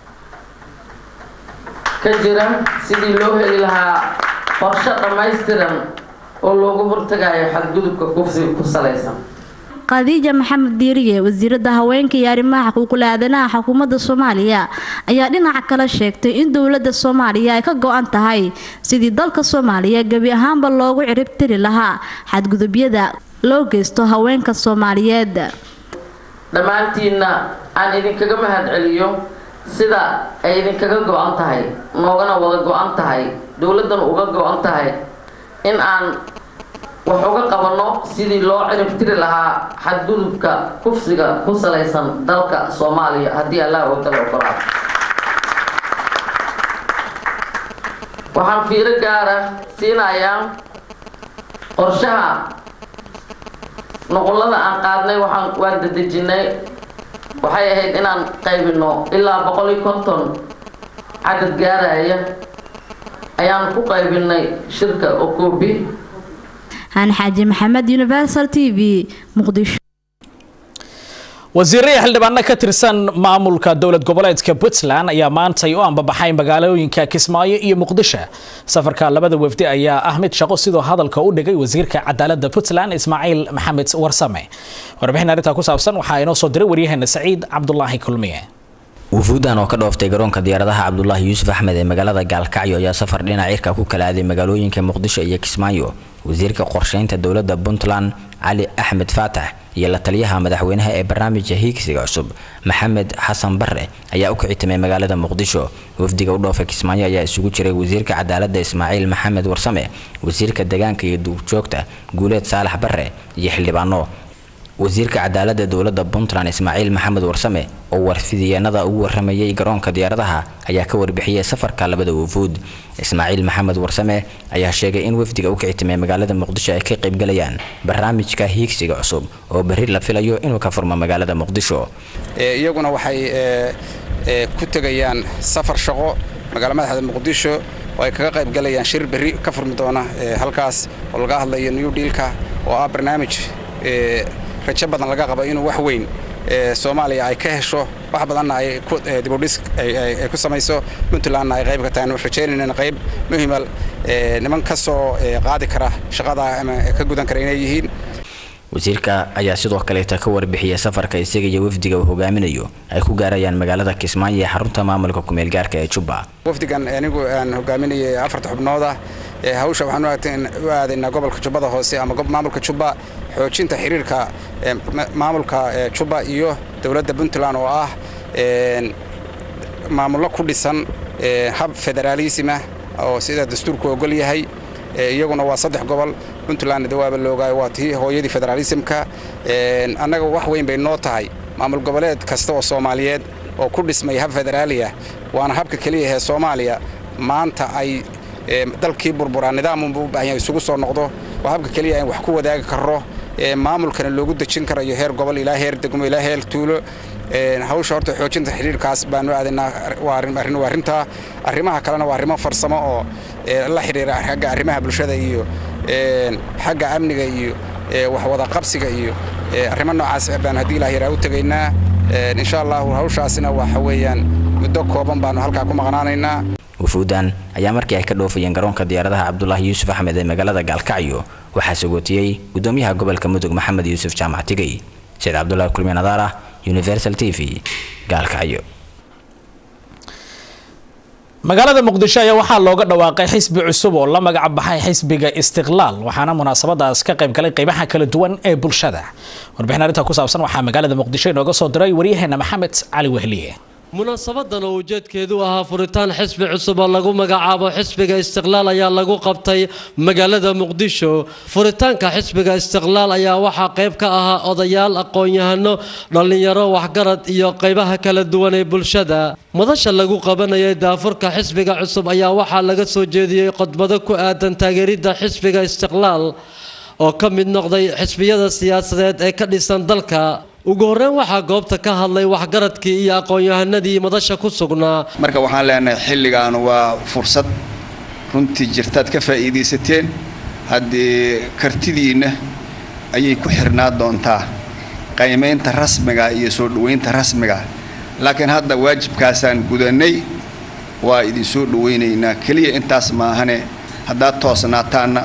ka jira sidii loo heli lahaa qorshe dhammaystiran oo loogu hortagayo xadgudubka kufsiga ku salaysan khadiija maxamed diiriye wasiirada haweenka iyo arrimaha xuquuqul aadanaha xukuumadda soomaaliya ayaa dhinaca kale sheegtay in dowladda soomaaliya ay ka go-an tahay sidii dalka soomaaliya gebi ahaanba loogu ciribtiri lahaa xadgudubyada loo geysto haweenka soomaaliyeed dhammaantiinna aan idinkaga mahad celiyo sida ay idinkaga go-an tahay noogana wada go-an tahay dowladdana uga go-an tahay in aan wax uga qabanno sidii loo ciribtiri lahaa xadgudubka kufsiga ku salaysan dalka soomaaliya haddii allah oo kale ogolaado waxaan fiiro gaara siinayaa qorshaha nuqullada aan qaadnay waxaan waan dadejinay waxay ahayd inaan qaybino ilaa boqol iyo konton cadad gaaraya ayaan ku qaybinay shirka okobi aan xaaji maxamed universal t v muqdisho wasiirada xildhibaano ka tirsan maamulka dowlad goboleedka puntland ayaa maantay u ambabaxay magaalooyinka kismaayo iyo muqdisho safarka labada wafdi ayaa ah mid shaqo sidoo hadalka u dhigay wasiirka cadaalada puntland ismaaciil maxamed warsame warbixin arrintaa ku saabsan waxaa inoo soo diray waryaheena saciid cabdulaahi kulmiye wufuudan oo ka dhooftay garoonka diyaaradaha cabdulaahi yuusuf axmed ee magaalada gaalkacyo ayaa safar dhinac cirka ku kala aaday magaalooyinka muqdisho iyo kismaayo wasiirka qorsheynta dowladda puntland cali axmed faatax iyo la taliyaha madaxweynaha ee barnaamijka hiigsiga cusub maxamed xasan bare ayaa u kicitimay magaalada muqdisho wafdiga u dhoofa kismaayo ayaa isugu jiray wasiirka cadaalada ismaaciil maxamed warsame wasiirka deegaanka iyo duurjoogta guuleed saalax bare iyo xildhibaano wasiirka cadaalada dowladda puntland ismaaciil maxamed warsame oo warfidiyeenada ugu waramayay garoonka diyaaradaha ayaa ka warbixiyay safarka labada wufuud ismaaciil maxamed warsame ayaa sheegay in wafdiga u kicitimay magaalada muqdisho ay ka qaybgalayaan barnaamijka hiigsiga cusub oo berri la filayo inuu ka furmo magaalada muqdisho iyaguna waxay ku tegayaan safar shaqo magaala madaxda muqdisho oo ay kaga qaybgalayaan shir berri ka furmi doona halkaas oo laga hadlayo new dealka oo ah barnaamij rajo badan laga qabo inuu wax weyn soomaaliya ay ka hesho wax badanna ay dibudhis ay ku samayso puntlandna ay qayb ka tahay rajaynayna qayb muhima niman ka soo qaadi kara shaqada ama ka gudan kara inay yihiin wasiirka ayaa sidoo kaleeta ka warbixiyay safarka isaga iyo wafdiga uu hogaaminayo ay ku gaarayaan magaalada kismaayo ee xarunta maamulka kumeel gaarka ee jubba wafdigan anigu aan hogaaminayay afarta xubnooda hawsha waxaan u aadaynaa gobolka jubbada hoose ama maamulka jubba xoojinta xiriirka maamulka jubba iyo dowladda puntland oo ah maamullo ku dhisan hab federaalisma oo sida dastuurku ogol yahay iyaguna waa saddex gobol puntlandna dawaaba loogaay waa tii hooyadii federaalismka annaga wax weyn bay noo tahay maamul goboleed kasta oo soomaaliyeed oo ku dhismay hab federaaliya waana habka keliya ee soomaaliya maanta ay dalkii burburaa nidaamunbuu u baahan yahay isugu soo noqdo waa habka keliya in wax ku wadaagi karro maamulkana loogu dejin karayo heer gobol ilaa heer degmo ilaa heer tuulo hawsha horta xoojinta xidhiirkaas baanu aadaynaa waa arrin waa arrintaa arrimaha kalena waa arrimo farsamo oo la xidhiira xagga arrimaha bulshada iyo xagga amniga iyo wax wada qabsiga iyo arrimo noocaas baanu haddii ilaah yaraa u tegaynaa insha allahu hawshaasina waxa weeyaan muddo kooban baanu halkaa ku maqnaanaynaa wufuudan ayaa markii ay ka dhoofayeen garoonka diyaaradaha cabdulaahi yuusuf axmed ee magaalada gaalkacyo waxaa sagootiyey gudoomiyaha gobolka mudug maxamed yuusuf jaamac tigey saciid cabdulaahi kulmi nadaara universal t v gaalkacyo magaalada muqdisho ayaa waxaa looga dhawaaqay xisbi cusub oo la magac baxay xisbiga istiqlaal waxaana munaasabadaas ka qayb galay qeybaha kala duwan ee bulshada warbixin arrinta ku saabsan waxaa magaalada muqdisho inooga soo diray waryaheena maxamed cali wehliye munaasabadan oo ujeedkeedu ahaa furitaan xisbi cusub oo lagu magacaabo xisbiga istiqlaal ayaa lagu qabtay magaalada muqdisho furitaanka xisbiga istiqlaal ayaa waxaa qayb ka ahaa odayaal aqoon-yahano dhallinyaro waxgarad iyo qaybaha kala duwan ee bulshada madasha lagu qabanayay daafurka xisbiga cusub ayaa waxaa laga soo jeediyey khudbado ku aadan taageeridda xisbiga istiqlaal oo ka mid noqday xisbiyada siyaasadeed ee ka dhisan dalka ugu horreyn waxaa goobta ka hadlay waxgaradkii iyo aqoon-yahanadii madasha ku sugnaa marka waxaan leenahay xilligan waa fursad runtii jirtaad ka faa'iidaysateen haddii kartidiinna ayay ku xirnaa doontaa qaymaynta rasmiga iyo soo dhoweynta rasmiga laakiin hadda waajibkaasaan gudannay waa idin soo dhoweynaynaa keliya intaas maahane haddaad toosnaataanna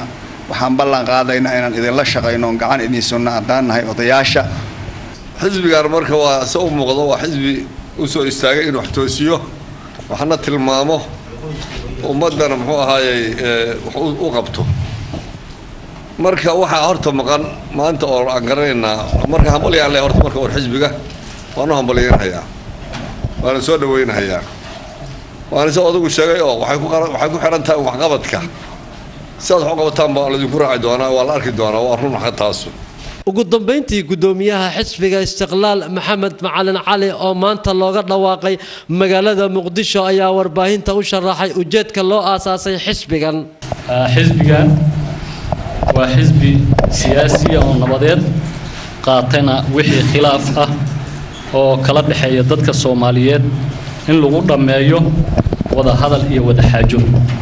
waxaan ballan qaadaynaa inaan idinla shaqayno oon gacan idin sunna haddaan nahay odayaasha xisbigan marka waa se u muuqdo waa xisbi u soo istaagay inuu wax toosiyo waxna tilmaamo ummaddana muxuu ahaayey wax u qabto marka waxaa horta maqan maanta oo aan garanaynaa marka hambalyaan le horta marka war xisbiga waanu hambalyaynhayaa waana soo dhaweynhayaa waana se odagu sheegay oo waxay ku waxay ku xihan tahay waxqabadka sidaad wax u qabataan baa laydinku raaci doonaa waa la arki doonaa waa run xaq taasu ugu dambeyntii gudoomiyaha xisbiga istiqlaal maxamed macalin cali oo maanta looga dhawaaqay magaalada muqdisho ayaa warbaahinta u sharaxay ujeedka loo aasaasay xisbigan xisbigan waa xisbi siyaasiya oo nabadeed qaatana wixii khilaaf ah oo kala dhexeeya dadka soomaaliyeed in lagu dhammeeyo wada hadal iyo wada xaajo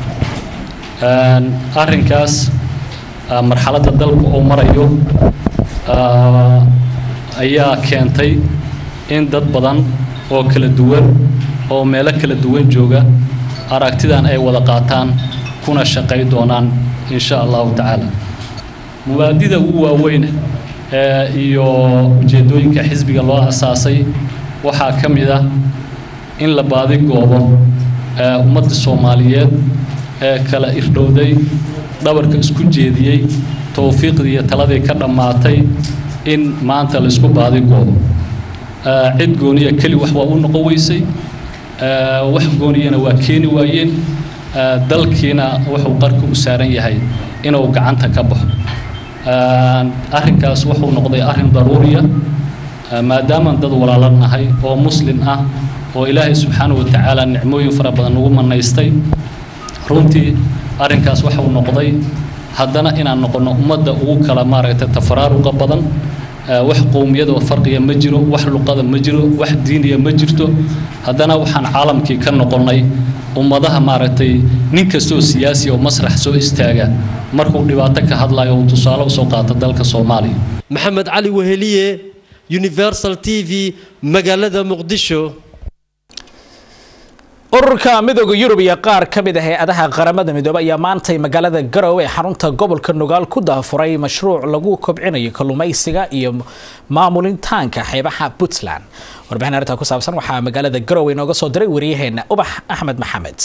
arrinkaas marxaladda dalku uu marayo ayaa keentay in dad badan oo kala duwan oo meelo kala duwan jooga aragtidan ay wada qaataan kuna shaqay doonaan insha allahu tacaala mubaadida ugu waaweyn iyo ujeedooyinka xisbiga loo asaasay waxaa ka mid ah in la baadi goobo ummadda soomaaliyeed ee kala irdhowday dhabarka isku jeediyey towfiiqdii iyo taladii ka dhammaatay in maanta la isku baadi goobo cid gooniya keli wax waa u noqon weysay wax gooniyana waa keeni waayeen dalkiina wuxuu qarka u saaran yahay inuu gacanta ka baxo arrinkaas wuxuu noqday arrin daruuriya maadaamaan dad walaalo nahay oo muslim ah oo ilaahay subxaanahu watacaala nicmooyin fara badan nagu manaystay runtii arrinkaas waxau noqday haddana inaan noqono ummadda ugu kala maaragtay tafaraaruqa badan wax qowmiyada farqiya ma jiro wax luqada ma jiro wax diiniya ma jirto haddana waxaan caalamkii ka noqonnay ummadaha maaragtay nin kastoo siyaasi oo masrax soo istaaga markuu dhibaato ka hadlayo uu tusaale usoo qaato dalka soomaaliya maxamed cali weheliye universal t v magaalada muqdisho ururka midooda yurub iyo qaar ka mid ah hay-adaha qaramada midoobey ayaa maantay magaalada garowe ee xarunta gobolka nugaal ku daafuray mashruuc lagu kobcinayo kalluumaysiga iyo maamulintaanka xeebaha puntland warbixin arrintaa ku saabsan waxaa magaalada garowe inooga soo diray wariyaheena ubax axmed maxamed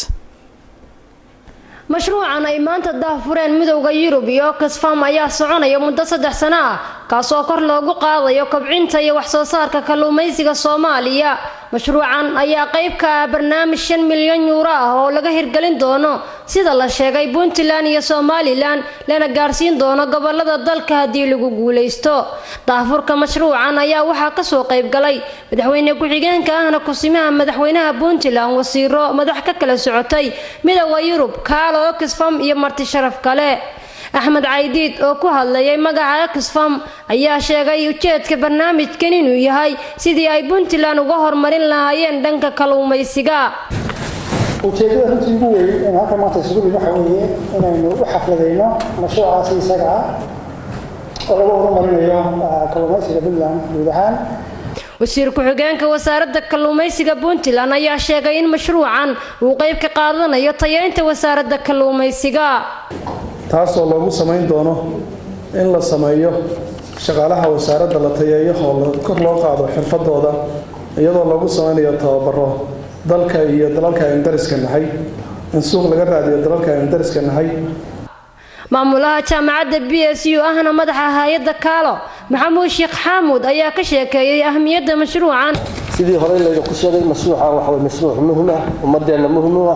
mashruucan ay maanta daahfureen midowda yurub iyo oxfam ayaa soconaya muddo saddex sano ah kaasoo kor loogu qaadayo kobcinta iyo waxsoo saarka kalluumaysiga soomaaliya mashruucan ayaa qayb ka ah barnaamij shan milyan yuuro ah oo laga hirgelin doono sida la sheegay puntland iyo somalilan lana gaarsiin doono gobolada dalka haddii lagu guulaysto daahfurka mashruucan ayaa waxaa kasoo qayb galay madaxweyne ku-xigeenka ahna kusimaha madaxweynaha puntland wasiiro madax ka kala socotay midowda yurub kaalo oxfam iyo marti sharaf kale axmed caydiid oo ku hadlayay magaca oxfam ayaa sheegay ujeedka barnaamijkan inuu yahay sidii ay puntland uga horumarin lahaayeen dhanka kalluumaysiga ujeedada runtii ugu weyn in halka maanta isugu dhig waxa weeye inaynu u xafladayno mashruucaasi isaga ah oo lagu horumarinayo kalluumaysiga puntland guud ahaan wasiir ku-xigeenka wasaaradda kalluumaysiga puntland ayaa sheegay in mashruucan uu qayb ka qaadanayo tayeynta wasaaradda kalluumaysiga taasoo loogu samayn doono in la sameeyo shaqaalaha wasaaradda la tayeeyo oo kor loo qaado xirfadooda iyadoo loogu samaynayo tababaro dalka iyo dalalka aynu dariska nahay in suuq laga raadiyo dalalka aynu dariska nahay maamulaha jaamacadda b s u ahna madaxa hay-adda kaalo maxamuud sheekh xaamuud ayaa ka sheekeeyey ahmiyadda mashruucan sidii horey laydinku sheegay mashruucan waxa way mashruuc muhim ah ummadeenna muhim u ah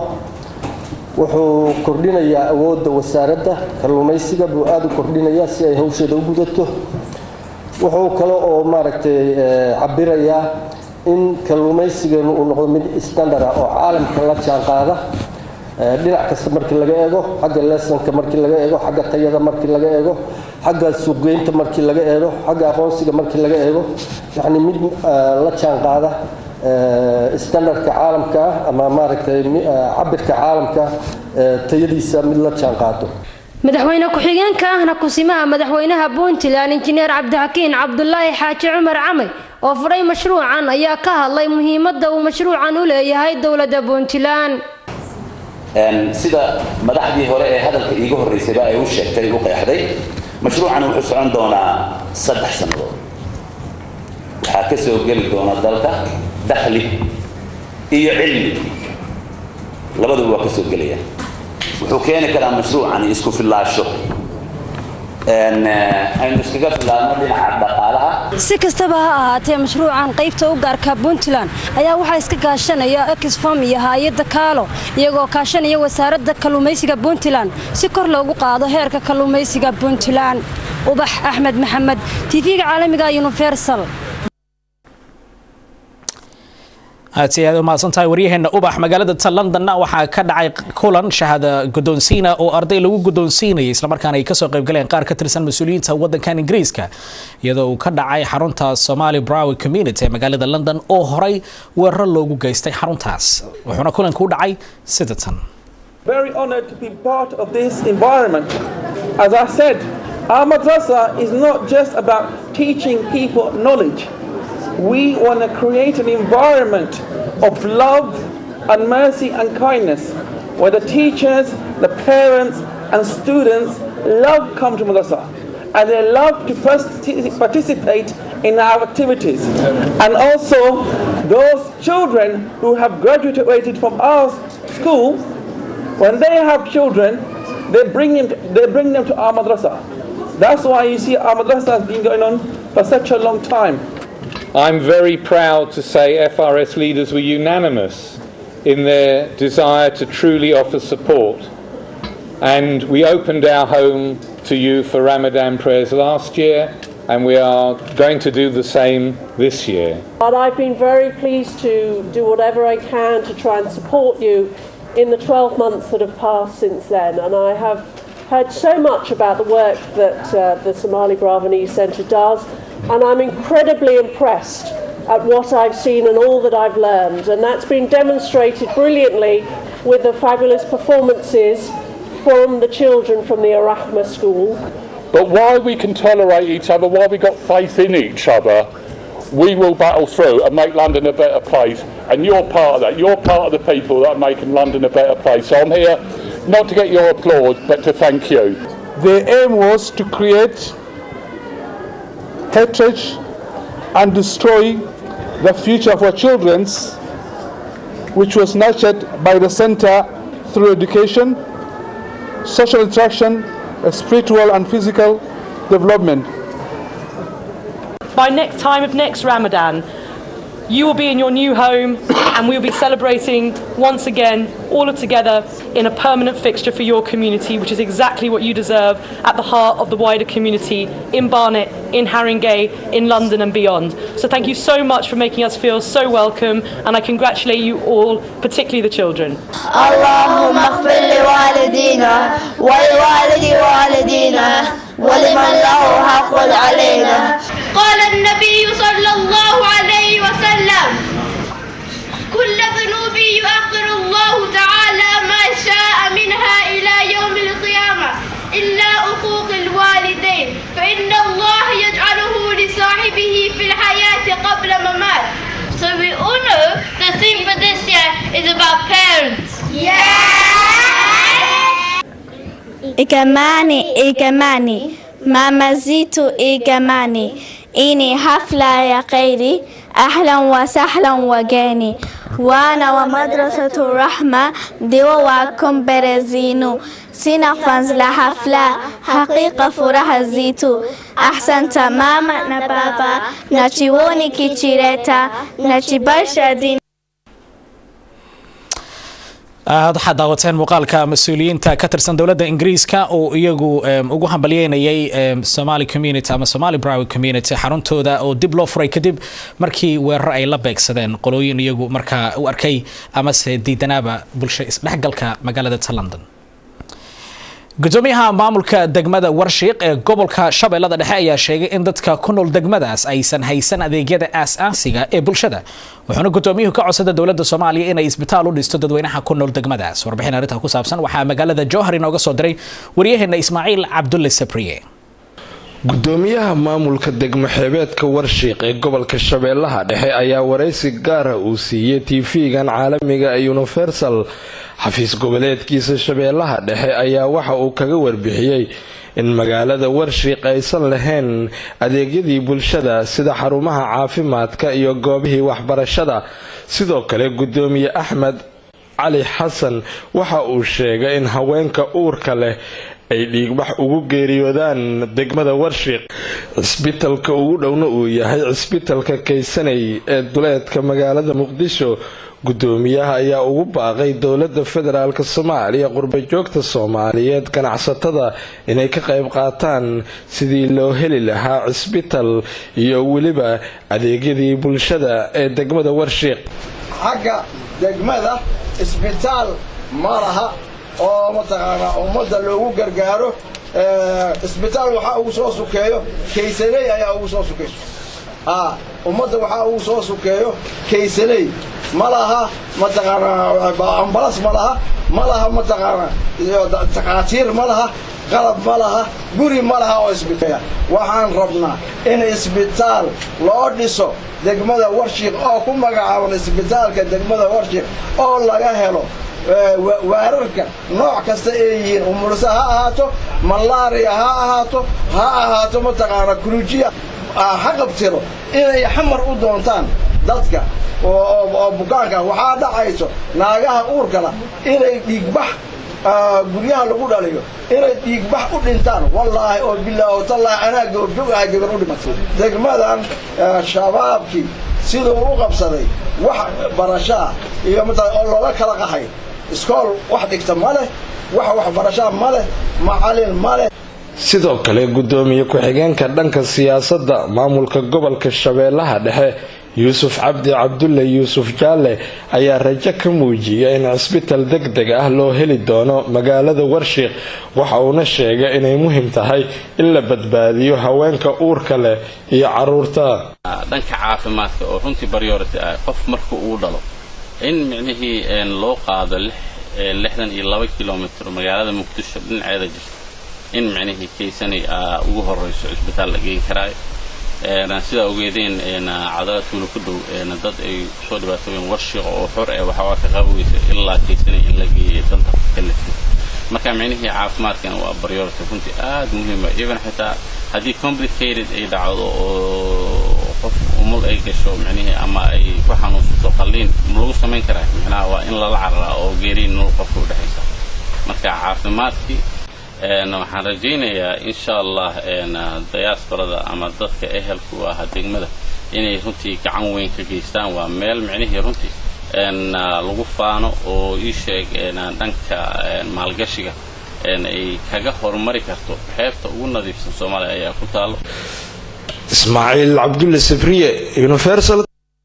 wuxuu kordhinayaa awoodda wasaaradda kalluumaysiga buu aada u kordhinayaa si ay hawsheeda u gudato wuxuu kale oo maaragtay cabirayaa in kalluumaysigeenu uu noqdo mid standard ah oo caalamka la jaan qaada dhinac kasta markii laga eego xagga leesonka markii laga eego xagga tayada markii laga eego xagga suuqgeynta markii laga eego xagga aqoonsiga markii laga eego yacni mid la jaan qaada standardka caalamka ah ama maaragtay cabirka caalamka tayadiisa mid la jaan qaado madaxweyne ku-xigeenka ahna kusimaha madaxweynaha puntland injineer cabdixakiin cabdulaahi xaaji cumar camay oo furay mashruucan ayaa ka hadlay muhiimadda uu mashruucan u leeyahay dowladda puntland sida madaxdii hore ee hadalka iiga horreysayba ay u sheegtay u qeexday mashruucan wuxuu socon doonaa saddex sannadood waxaa ka soo geli doona dalka dakhli iyo cilmi labaduba waa ka soo gelaya wuxuu keeni karaa mashruucani isku fillaasho aynu iskaga filaadno dhinaca dhaqaalaha si kastaba ha ahaatee mashruucan qaybta u gaarka puntland ayaa waxaa iska kaashanaya exfam iyo hay-adda kaalo iyagoo kaashanaya wasaaradda kalluumaysiga puntland si kor loogu qaado heerka kalluumaysiga puntland ubax axmed maxamed tv-ga caalamiga universal aad si aad u mahadsantahay waryaheena ubax magaalada ta londonna waxaa ka dhacay kulan shahaada guddoonsiina oo arday lagu guddoonsiinayay islamarkaana ay kasoo qaybgaleen qaar ka tirsan mas-uuliyiinta waddankan ingiriiska iyadoo uu ka dhacay xarunta somali browy community ee magaalada london oo horay weeraro loogu geystay xaruntaas wuxuuna kulanka u dhacay sida tan Very honored to be part of this environment. As I said, our madrasa is not just about teaching people knowledge. We want to create an environment of love and mercy and kindness where the teachers, the parents, and students love come to madrasa and they love to partic- participate in our activities. And also, those children who have graduated from our school, when they have children, they bring them, they bring them to our madrasa. That's why you see our madrasa has been going on for such a long time. I'm very proud to say FRS leaders were unanimous in their desire to truly offer support. And we opened our home to you for Ramadan prayers last year, and we are going to do the same this year. And I've been very pleased to do whatever I can to try and support you in the 12 months that have passed since then. And I have heard so much about the work that uh, the Somali Bravanese Centre does, and I'm incredibly impressed at what I've seen and all that I've learned. And that's been demonstrated brilliantly with the fabulous performances from the children from the Arachma School. But while we can tolerate each other, while we got faith in each other, we will battle through and make London a better place. And you're part of that. You're part of the people that are making London a better place. So I'm here not to get your applause, but to thank you. The aim was to create hatred and destroy the future of our children, which was nurtured by the center through education, social interaction, spiritual and physical development. By next time of next Ramadan, you will be in your new home and we will be celebrating once again, all together in a permanent fixture for your community, which is exactly what you deserve at the heart of the wider community in Barnet, in Haringey, in London and beyond. So thank you so much for making us feel so welcome and I congratulate you all, particularly the children. اللهم اغفر لوالدينا ولوالد والدينا ولمن له حق علينا قال النبي صلى الله عليه وسلم كل ذنوب يؤخر الله تعالى ما شاء منها إلى يوم القيامة إلا حقوق الوالدين فإن الله يجعله لصاحبه في الحياة قبل ممات So we all know the theme for this year is about parents. Ikamani, ikamani, mama zitu ikamani. Ini hafla ya khairi, ahlan wa sahlan wageni. Wana wa madrasatu rahma, diwa wa kumberezinu. Sina fans la hafla, haqiqa furaha zitu. Ahsanta mama na baba, na chiwoni kichireta, na chibarsha dini. waxaad daawateen muuqaalka mas-uuliyiinta ka tirsan dowladda ingiriiska oo iyagu ugu hambalyeynayay somali community ama somali browy community xaruntooda oo dib loo furay kadib markii weerar ay la beegsadeen qolooyin iyagu markaa u arkay amase diidanaaba bulsho isdhexgalka magaalada ta london gudoomiyaha maamulka degmada warshiiq ee gobolka shabeellada dhexe ayaa sheegay in dadka ku nool degmadaas aysan haysan adeegyada aas-aasiga ee bulshada wuxuuna gudoomiyuhu ka codsada dowladda soomaaliya inay isbitaal u dhisto dadweynaha ku nool degmadaas warbixin arrintaa ku saabsan waxaa magaalada jowhar inooga soo diray waryaheena ismaaciil cabdulle sabriye gudoomiyaha maamulka degmo xeebeedka warshiiq ee gobolka shabeellaha dhexe ayaa waraysi gaara uu siiyey tv-gan caalamiga ee universal xafiis goboleedkiisa shabeellaha dhexe ayaa waxa uu kaga warbixiyey in magaalada warshiiq aysan lahayn adeegyadii bulshada sida xarumaha caafimaadka iyo goobihii waxbarashada sidoo kale gudoomiye axmed cali xasan waxa uu sheegay in haweenka uurka leh ay dhiigbax ugu geeriyoodaan degmada warshiiq cisbitalka ugu dhowna uu yahay cisbitalka kaysanay ee duleedka magaalada muqdisho gudoomiyaha ayaa ugu baaqay dowlada federaalk soomaaliya qurbajoogta soomaaliyeed ganacsatada inay ka qayb qaataan sidii loo heli lahaa cisbital iyo weliba adeegyadii bulshada ee degmada warshiiq xagga degmada isbitaal ma laha oo mataqaanaa ummadda loogu gargaaro isbitaal waxaa ugu soo sukeeyo kaysaney ayaa ugu soo sukeyso ummadda waxaa ugu soo sukeeyo kaysaney ma laha mataqaanaa ambalas ma laha ma laha mataqaanaa takhaatiir ma laha qalab ma laha guri ma laha oo isbitaal waxaan rabnaa in isbitaal loo dhiso degmada warshiiq oo ku magacaaban isbitaalka degmada warshiiq oo laga helo waararka nooc kasta ay yihiin umulsa ha ahaato malaria ha ahaato ha ahaato mataqaanaa kurujiya ha qabtiro inay xamar u doontaan dadka oo bukaanka waxaa dhacayso naagaha uurkala inay dhiigbax guryaha lagu dhaliyo inay dhiigbax u dhintaan wallaahi oo bilaahi tallaahi anaa goobjoog ahay gabar u dhimatay degmadan shabaabkii siduu u qabsaday wax barashaa iyo mataa oo looga kala qahay iskool wax dhigta ma leh wax waxbarashaa ma leh macalin ma leh sidoo kale gudoomiye ku-xigeenka dhanka siyaasadda maamulka gobolka shabeellaha dhexe yuusuf cabdi cabdulle yuusuf jaalle ayaa rajo ka muujiyay in cisbital deg deg ah loo heli doono magaalada warshiiq waxa uuna sheegay inay muhiim tahay in la badbaadiyo haweenka uurka leh iyo caruurta dhanka caafimaadka oo runtii baryority ah qof marka uu dhalo in micnihii loo qaado lixdan iyo laba kilomitr magaalada muqdisho dhinaceeda jirta in micnihii kaysanay ugu horeyso cisbitaal la geyn karaayo sidaa ogeedeen cadala tuulo ku dhow dad ay kusoo dhibaatooyeen warshiiqa oo xor ee waxaa ka qaabogeysa ilaa kaysanay in la geeyay danta kalifta marka micnihii caafimaadkana waa priority runtii aad muhiima even xitaa haddii complicated ay dhacdo oo qof umul ay gasho micnihii ama ay ku xanuunsato qalliin ma lagu samayn karaa micnaha waa in lala cararaa oo geeriin nolol qofka u dhexaysa marka caafimaadkii waxaan rajaynayaa insha allah dayaasbarada ama dadka ehelka u ahaa degmada inay runtii gacan weyn ka geystaan waa meel micnihii runtii lagu faano oo ii sheeg dhanka maalgashiga ay kaga horumari karto xeebta ugu nadiifsan soomaaliya ayaa ku taalo ismaaciil cabdulle sabriye universal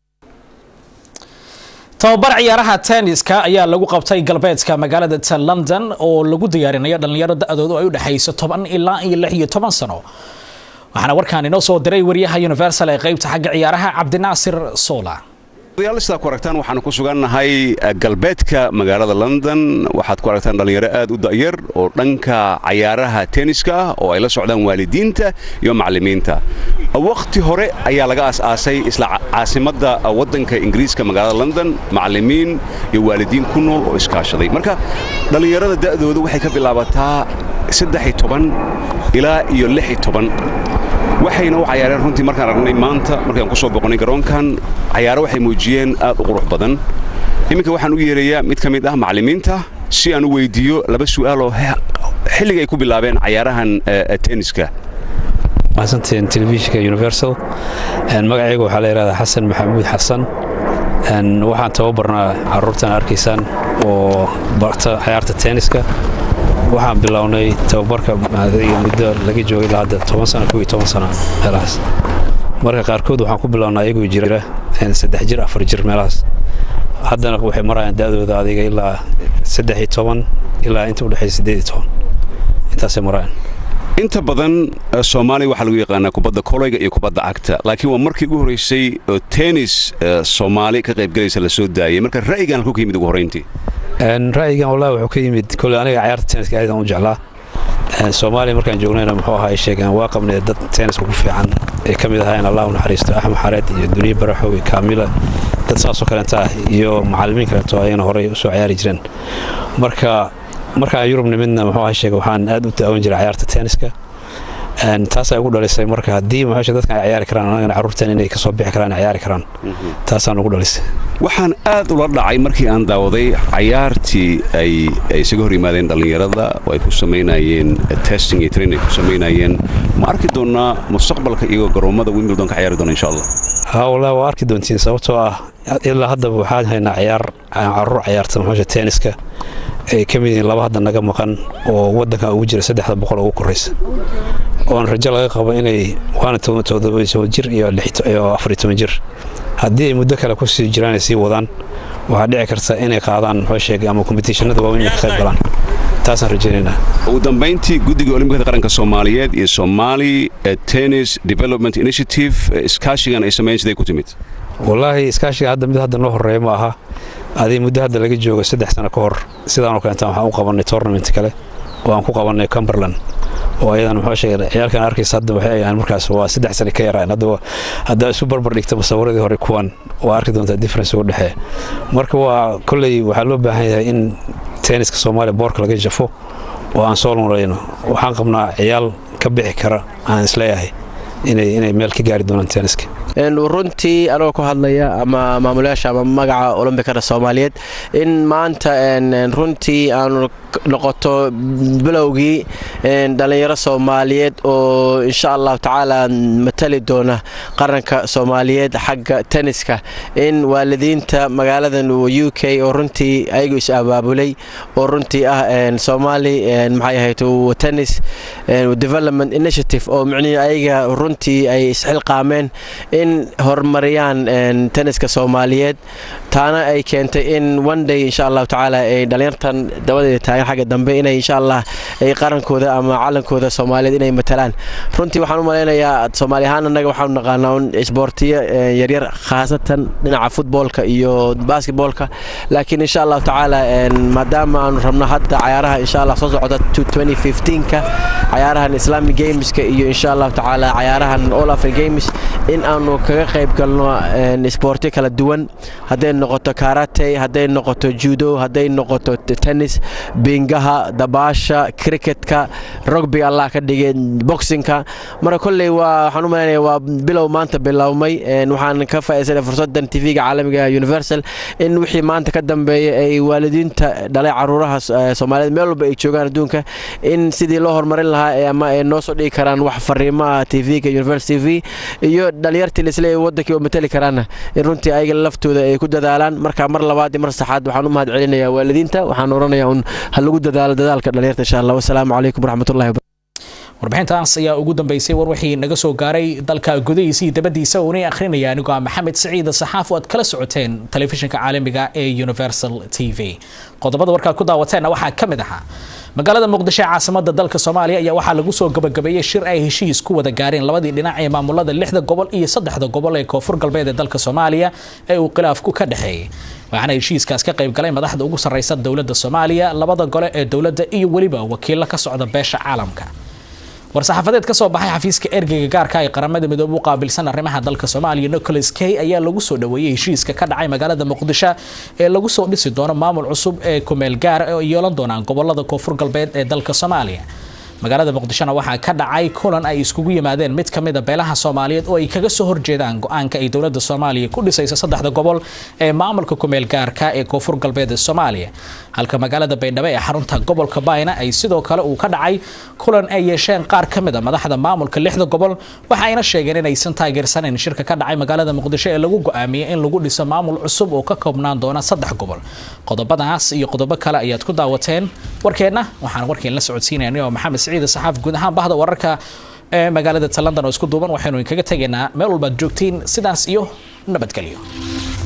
tababar ciyaaraha tenniska ayaa lagu qabtay galbeedka magaalada tan london oo lagu diyaarinayo dhallinyaro da-doodu ay u dhexayso toban ilaa iyo lix iyo toban sano waxaana warkaan inoo soo diray wariyaha universal ee qaybta xagga ciyaaraha cabdinaasir sola odayaal sidaa ku aragtaan waxaanu ku sugannahay galbeedka magaalada london waxaad ku aragtaan dhallinyaro aad u da'yar oo dhanka cayaaraha tenniska ah oo ay la socdaan waalidiinta iyo macallimiinta wakhti hore ayaa laga aas-aasay isla caasimadda waddanka ingiriiska magaalada london macallimiin iyo waalidiin ku nool oo iskaashaday marka dhallinyarada da'dooda waxay ka bilaabataa saddex toban ilaa iyo lix toban waxayna u cayaareen runtii markaan aragnay maanta markaan ku soo boqonnay garoonkan cayaaro waxay muujiyeen aad u qurux badan iminka waxaan u yeerayaa mid ka mid ah macallimiinta si aan u weydiiyo laba su'aal oo xilliga ay ku bilaabeen cayaarahan tenniska mahadsantiin telefishinka universal magacayga waxaa la yidhahdaa xasan maxamuud xasan waxaan tababarnaa carruurtan arkaysaan oo barta cayaarta tenniska waxaan bilownay tababarka muddo laga joogay ilaa hadda toban sano kow iyo toban sano meelahaas marka qaarkood waxaan ku bilownaa iyagoo jira saddex jir afar jir meelahaas haddana waxay marayaan da'dooda adiga ilaa saddex iyo toban ilaa inta udhexaysa siddeed iyo toban intaasay marayaan inta badan soomaaliya waxaa lagu yaqaanaa kubadda kolayga iyo kubadda cagta laakiin waa markii ugu horraysay oo tennis soomaali ka qaybgalaysa la soo daayay marka ra'yigan halkuu ka yimid ugu horrayntii ra'yigan wallahi wuxuu ka yimid kole aniga cayaarta tenniska aadaan u jeclaa soomaaliya markaan joognayna muxuu ahaa ay sheegeen waa qabnay dad tenniska ku fiican ay ka mid ahaayeen allah u naxariisto axmed xareed iyo duniye baraxow iyo kaamila dad saasoo kaleenta ah iyo macallimiin kaleeto ayana horey usoo ciyaari jireen marka markaan yurub nimidna muxuu ahaa sheegay waxaan aad u daawan jiray ciyaarta tenniska taasaa ugu dhalisay marka haddii muxuu dadkan ay ciyaari karaan anagana carruurteen inay kasoo bixi karaan ay ciyaari karaan taasaan ugu dhalisay waxaan aad ula dhacay markii aan daawaday cayaartii ay isaga hor yimaadeen dhallinyarada oo ay ku samaynayeen testing iyo training ay ku samaynayeen ma arki doonnaa mustaqbalka iyagoo garoommada wimbledon ka ciyaari doona insha allah haa wallahi waa arki doontiin sababtoo ah ilaa haddaba waxaan haynaa ciyaar carruur ciyaarta muxuusha tenniska ay ka mid yihiin laba hadda naga maqan oo waddankan ugu jira saddexda boqol ugu koraysa oon rajo laga qabo inay waana todoba jir iyo afar toban jir haddii ay muddo kale kusii jiraan ay sii wadaan waxaa dhici karta inay qaadaan muxuu sheegay ama kombitishanada waaweyn inay ka qayb galaan taasaan rajaynaynaa ugu dambayntii guddiga olimbikada qaranka soomaaliyeed iyo somali tennis development initiative iskaashigan ay sameeyeen siday ku timid wallaahi iskaashiga hadda mid hadda noo horreeya ma aha adii muddo hadda laga joogo saddex sano ka hor sidaanoo kaleeta waxaan u qabannay tournament kale oo aan ku qabannay cumberland oo ayadan muxuu sheegay ciyaalkan arkaysa hadda waxay ayaan markaas waa saddex sano ka yaraan hadda haddaa isu barbar dhigta musawiradii hore kuwan waa arki doontaa difference ugu dhexeeya marka waa kolley waxaa loo baahan yahay in tenniska soomaaliya boorka laga jafo oo aan soo lunrayno waxaan qabnaa ciyaal ka bixi kara aan isleeyahay inay inay meel ka gaari doonaan tenniska runtii anagoo ku hadlaya ama maamulayaasha ama magaca olombikada soomaaliyeed in maanta runtii aanu noqoto bilowgii dhallinyaro soomaaliyeed oo insha allahu tacaala matali doona qaranka soomaaliyeed xagga tenniska in waalidiinta magaaladan u k oo runtii ayagu is abaabulay oo runtii ah somali maxay ahayd tennis development initiative oo micnihii ayaga runtii ay isxilqaameen in horumariyaan tenniska soomaaliyeed taana ay keentay in one day insha allahu tacaala ay dhallinyartan dabadeeda taagan xagga dambe inay insha allah ay qarankooda ama calankooda soomaaliyeed inay matalaan runtii waxaan u malaynayaa soomaali ahaan annaga waxaanu naqaanaa un isboortiyo yaryar khaasatan dhinaca futboolka iyo basketboolka laakiin insha allahu tacaala maadaama aanu rabno hadda cayaaraha insha allah soo socda ka cayaarahan islamic gameska iyo insha allahu tacaala cayaarahan all african games in aanu kaga qayb galno isboortyo kala duwan hadday noqoto karate hadday noqoto judo hadday noqoto tennis bingaha dabaasha cricketka rugby allah ka dhigay boxinka marka kolley waa waxaan u malaynaya waa bilow maanta bilowmay waxaan ka faa'iidsanay fursadan tv-ga caalamiga universal in wixii maanta ka dambeeya ay waalidiinta dhalay caruuraha soomaaliyeed meel walba ay joogaan adduunka in sidii loo horumarin lahaa ama ay noo soo dhigi karaan wax fariimaha tv-ga universal t v iyo dhalinyartii lisle wadankii oo matali karaana in runtii ayaga laftooda ay ku dadaalaan marka mar labaad iyo mar saxaad waxaan u mahad celinayaa waalidiinta waxaan oranayaa un ha lagu dadaalo dadaalka dhalinyarta insha allah wasalaamu calaykum waraxmatullahi warbixintaas ayaa ugu dambeysay war wixii naga soo gaaray dalka gudihiisa iyo dabadiisa uunay akhrinaya anigoo ah maxamed siciida saxaaf oo aad kala socoteen telefishinka caalamiga ee universal t v qodobada warkaad ku daawateenna waxaa ka mid ahaa magaalada muqdisho ee caasimada dalka soomaaliya ayaa waxaa lagu soo gabagabeeyey shir ay heshiis ku wada gaareen labadii dhinac ee maamulada lixda gobol iyo saddexda gobol ee koonfur galbeed ee dalka soomaaliya ee uu khilaafku ka dhexeeyey waxaana heshiiskaas ka qayb galay madaxda ugu sarreysa dowladda soomaaliya labada gole ee dowladda iyo weliba wakiilo ka socda beesha caalamka war-saxaafadeed ka soo baxay xafiiska ergeyga gaarka ee qaramada midoobe u qaabilsan arrimaha dalka soomaaliya nicholas kay ayaa lagu soo dhoweeyey heshiiska ka dhacay magaalada muqdisho ee lagu soo dhisi doono maamul cusub ee kumeel gaar oo yeelan doonaan gobolada koonfur galbeed ee dalka soomaaliya magaalada muqdishona waxaa ka dhacay kulan ay iskugu yimaadeen mid ka mid a beelaha soomaaliyeed oo ay kaga soo horjeedaan go-aanka ay dowladda soomaaliya ku dhisaysa saddexda gobol ee maamulka kumeel gaarka ee koonfur galbeed ee soomaaliya halka magaalada baydhabo ee xarunta gobolka bayna ay sidoo kale uu ka dhacay kulan ay yeesheen qaar ka mid a madaxda maamulka lixda gobol waxa ayna sheegeen inaysan taageersanayn shirka ka dhacay magaalada muqdisho ee lagu go-aamiyey in lagu dhiso maamul cusub oo ka koobnaan doona saddex gobol qodobadaas iyo qodobo kale ayaad ku daawateen warkeenna waxaan warkeen la socodsiinayna oo maxamed siciid saxaaf guud ahaan bahda wararka ee magaalada london oo isku duuban waxaynu inkaga tegaynaa meel walbaad joogtiin sidaas iyo nabadgelyo